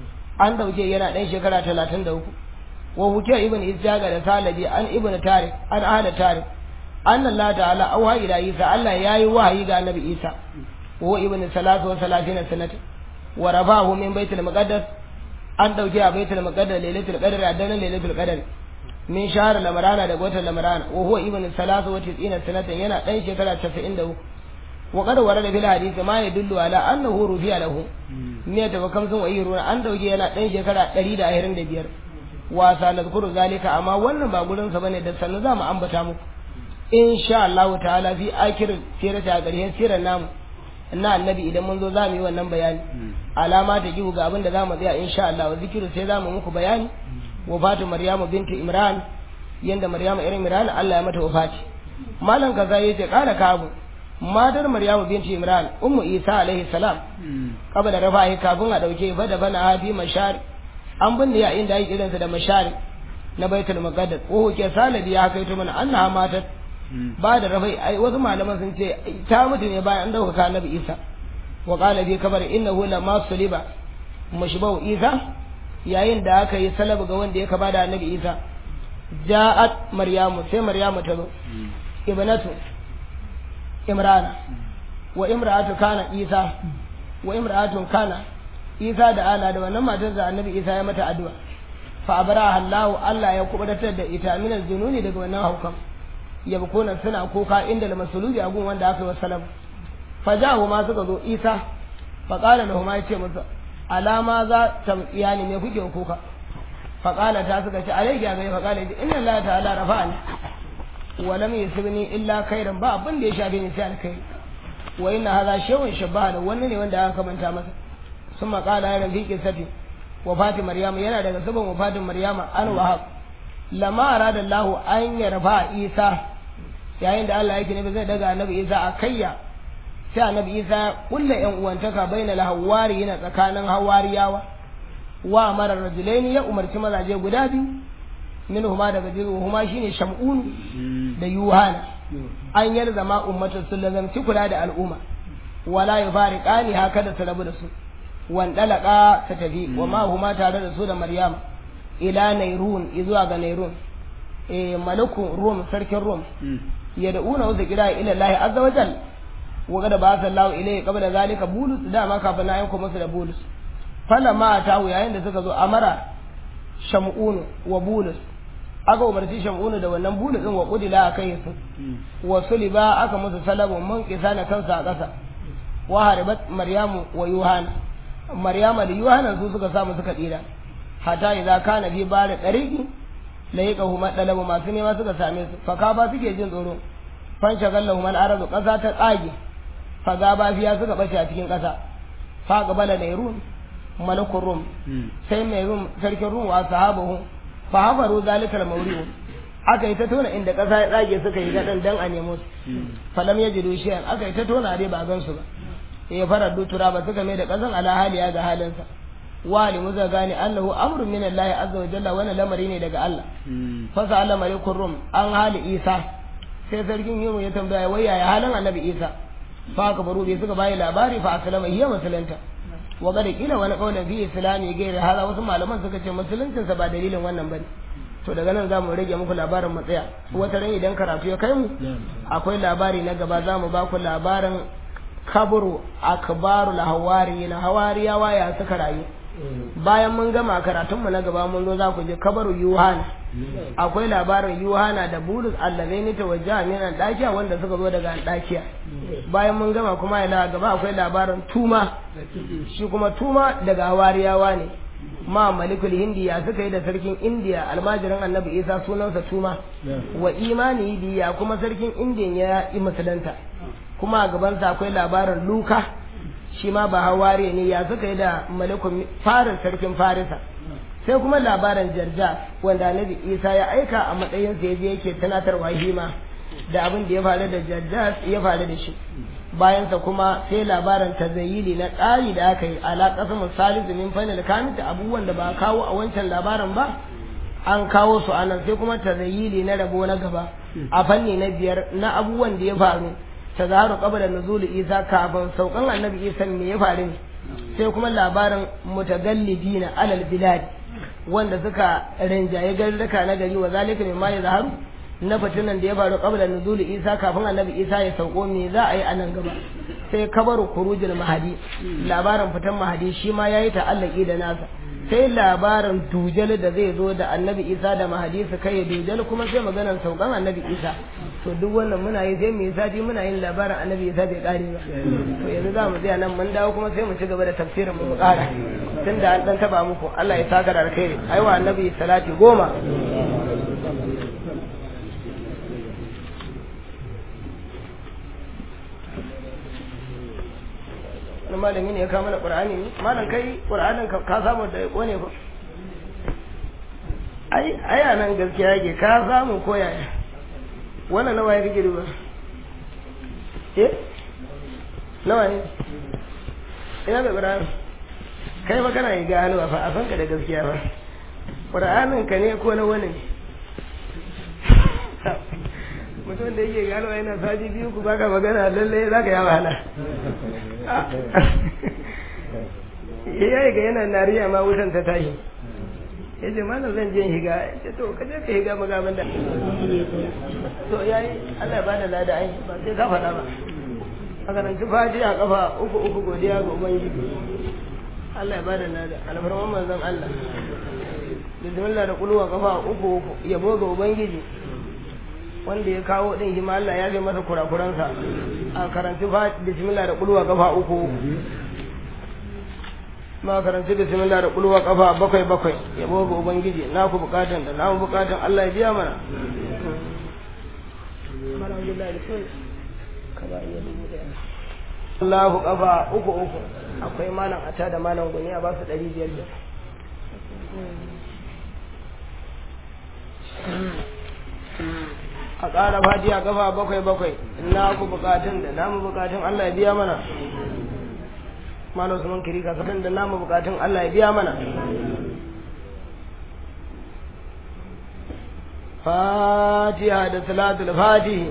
an dauke yana dan shekara 33 wa hukiya ibn isjaga da salabi an ibn tarik an ahla tarik anna Allah ta'ala auha ila Isa Allah yayi wahayi ga Annabi Isa wa ibn salatu wa salatina sanata wa rafahu min baitul muqaddas an dauke a baitul muqaddas lailatul qadr a daren lailatul qadr min shahr lamrana da watan lamrana wa huwa ibn salatu wa tis'ina sanatan yana dan shekara 93 wa qad warada bil hadith ma yadullu ala annahu rufi'a lahu ne da kamsun wa yiruna an dauke yana dan shekara 125 wasa nazkuru zalika amma wannan ba gurin sa bane da sannu zamu ambata muku insha Allah ta'ala fi akir sirata garhen sirar namu na annabi idan mun zo za mu yi wannan bayani alama ta gihu ga abin da za mu tsaya insha Allah wa zikiru sai za mu muku bayani wafatu maryamu binti imran yanda maryamu irin imran Allah ya mata wafati malam kaza yace kala kabu matar maryamu binti imran ummu isa alaihi salam kabla rafa'i kafin a dauke fa da bana hafi mashari an binne ya inda yake irinsa da mashari na baitul maqaddas ko ke salabi ya kai to mana annaha matat ba da rafai ai wasu malaman sun ce ta mutu ne bayan an dauka annabi isa wa qala bi kabar innahu lamma suliba mushbahu isa yayin da aka yi salabu ga wanda ya kaba da annabi isa ja'at maryamu sai maryamu ta zo ibnatu imrana wa imra'atu kana isa wa imra'atun kana isa da ana da wannan matar da annabi isa ya mata addu'a fa abara Allah Allah ya kubutar da ita min aljununi daga wannan haukan yabkuna suna kuka inda da masulubi a gun wanda aka yi wasalam fa ja'u ma suka zo isa fa qala lahum ya ce musu alama za ta iyani me kuke kuka fa qala ta suka ce alayhi ga fa qala inna Allah ta'ala rafa'ani wa lam yusibni illa khairan ba abin da ya shafe ni sai alkhairi wa inna hadha shay'un shabaha da wannan ne wanda aka manta masa ثم قال أيضا في قصة وفاة مريم ينا daga sabon wafatin Maryama an wahab lama arada Allah an yarfa Isa yayin da Allah yake ne zai daga Annabi Isa a kayya sai Annabi Isa kulla yan uwantaka bainal hawari yana tsakanin hawariyawa wa mara rajulaini ya umarci mazaje guda biyu minhuma daga jiru huma shine Shamun da Yuhana an yarzama ummatu sallallahu alaihi kula da al'umma wala yufariqani haka da su rabu da su wandalaka ta tafi wa ma huma tare da su da maryam ila nairun izuwa ga nairun eh malakun rum sarkin rum ya da'una wa kira ila Allah azza wa jal wa kada ba sallahu ilayhi qabla zalika bulus da ma kafin na yanko musu da bulus fala ma tahu yayin da suka zo amara shamun wa bulus aka umarci shamunu da wannan bulus din wa kudila akai su wa suliba aka musu salabu mun kisa na kansa a ƙasa wa haribat maryamu wa yuhana maryama da yohana su suka samu suka tsira hata idza kana fi bari dariqi la yaqahu madalabu masu nema suka same su fa ba suke jin tsoro fan shagallahu man aradu kasa ta tsage fa ba fiya suka bace a cikin kasa fa gabala nairun malakun rum sai mai rum sarkin rum wa sahabahu fa hafaru zalikal mawri'u aka yi ta tona inda kasa ya tsage suka yi gadan dan a nemo su falam yajidu shay'an aka yi ta tona dai ba gan su ba ya fara dutura ba suka mai da ƙasan ala haliya ga halinsa wali muza gane annahu amrun min Allah azza wa jalla wannan lamari ne daga Allah fa sa'ala malikur rum an hali Isa sai sarkin yimo ya tambaya wai yaya halin annabi Isa fa ka baro bai suka bayi labari fa aslama hiya musulunta wa kada kila wani kaulin fi islami gairi hala wasu malaman suka ce musuluncin sa ba dalilin wannan bane to daga nan za mu rage muku labarin matsaya wata ran idan karatu ya kai mu akwai labari na gaba za mu ba ku labarin kaburu akbarul hawari na hawariyawa ya suka rayu bayan mun gama karatunmu na gaba mun zo za ku je kabaru yuhana akwai labarin yuhana da bulus allazaini ta wajen min dakiya wanda suka zo daga dakiya bayan mun gama kuma ila gaba akwai labarin tuma shi kuma tuma daga hawariyawa ne ma malikul hindiya suka yi da sarkin indiya almajirin annabi isa sunansa tuma wa imani biya kuma sarkin indiyan ya yi musulunta kuma a gabansa akwai labarin luka shi ma ba haware ne ya suka yi da malikun farin sarkin farisa sai kuma labarin jarja wanda annabi isa ya aika a matsayin sa yaje yake tunatarwa hima da abin da ya faru da jarja ya faru da shi bayansa kuma sai labarin tazayili na ƙari da aka yi ala ƙasar salisu min fanil kamita abubuwan da ba kawo a wancan labarin ba an kawo su anan sai kuma tazayili na rabo na gaba a fanni na biyar na abubuwan da ya faru ta zaharu qabla nuzul isa kafin saukan annabi isa me ya faru ne sai kuma labarin mutagallibina alal bilad wanda suka rinjaye garuruka na gari wa zalika mimma ya zaharu na fitinan da ya faru qabla nuzul isa kafin annabi isa ya sauko me za a yi a nan gaba sai kabaru kurujul mahadi labarin fitan mahadi shi ma yayi ta'allaki da nasa sai labarin dujal da zai zo da annabi isa da mahadi su kai dujal kuma sai maganar saukan annabi isa to duk wannan muna yi sai mu yi sati muna yin labarin annabi isa bai kare ba to yanzu za mu tsaya nan mun dawo kuma sai mu ci gaba da tafsirin mu kara tunda an dan taba muku Allah ya saka da alkhairi aiwa annabi salati goma wani malami ne ya kama da ƙur'ani ne malam kai ƙur'anin ka samu da wane ko ai ai nan gaskiya yake ka samu ko yaya wannan nawa ya rike duba eh nawa ne ina mai ƙur'ani kai ba kana yi gano fa a san ka da gaskiya ba ƙur'anin ka ne ko na wani ne mutum da yake gano yana sati biyu ku baka magana lalle za ka yi wahala ya yi ga yana nariya ma wutan ta tashi ya ce mana zan je higa ya ce to ka je ka higa magaban da to ya yi allah ya bada lada ai ba sai ka faɗa ba a karanci faji a kafa uku uku godiya ga ubangiji allah ya bada lada alfarman manzon allah bismillah da kulwa kafa uku uku yabo ga ubangiji wanda ya kawo din shi ma Allah ya ga masa kurakuransa a karanci fa bismillah da kulwa kafa uku ma karanci bismillah da kulwa kafa bakwai bakwai yabo ga ubangiji na ku bukatan da na mu bukatan Allah ya biya mana Allahu kafa uku uku akwai malam ata da malam guni a ba su ɗari biyar da a ƙara fatiya kafa bakwai bakwai na ku bukatun da namu bukatun Allah ya biya mana malam Usman kiri ka da namu bukatun Allah ya biya mana fatiha da salatul fatihi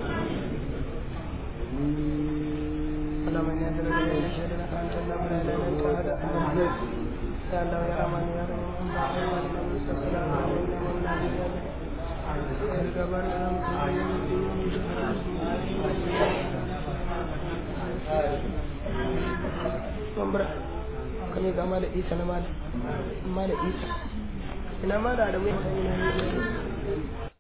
يا الله يا رحمن يا رحيم kame ga mala isa na mala mala isa ina mala da mai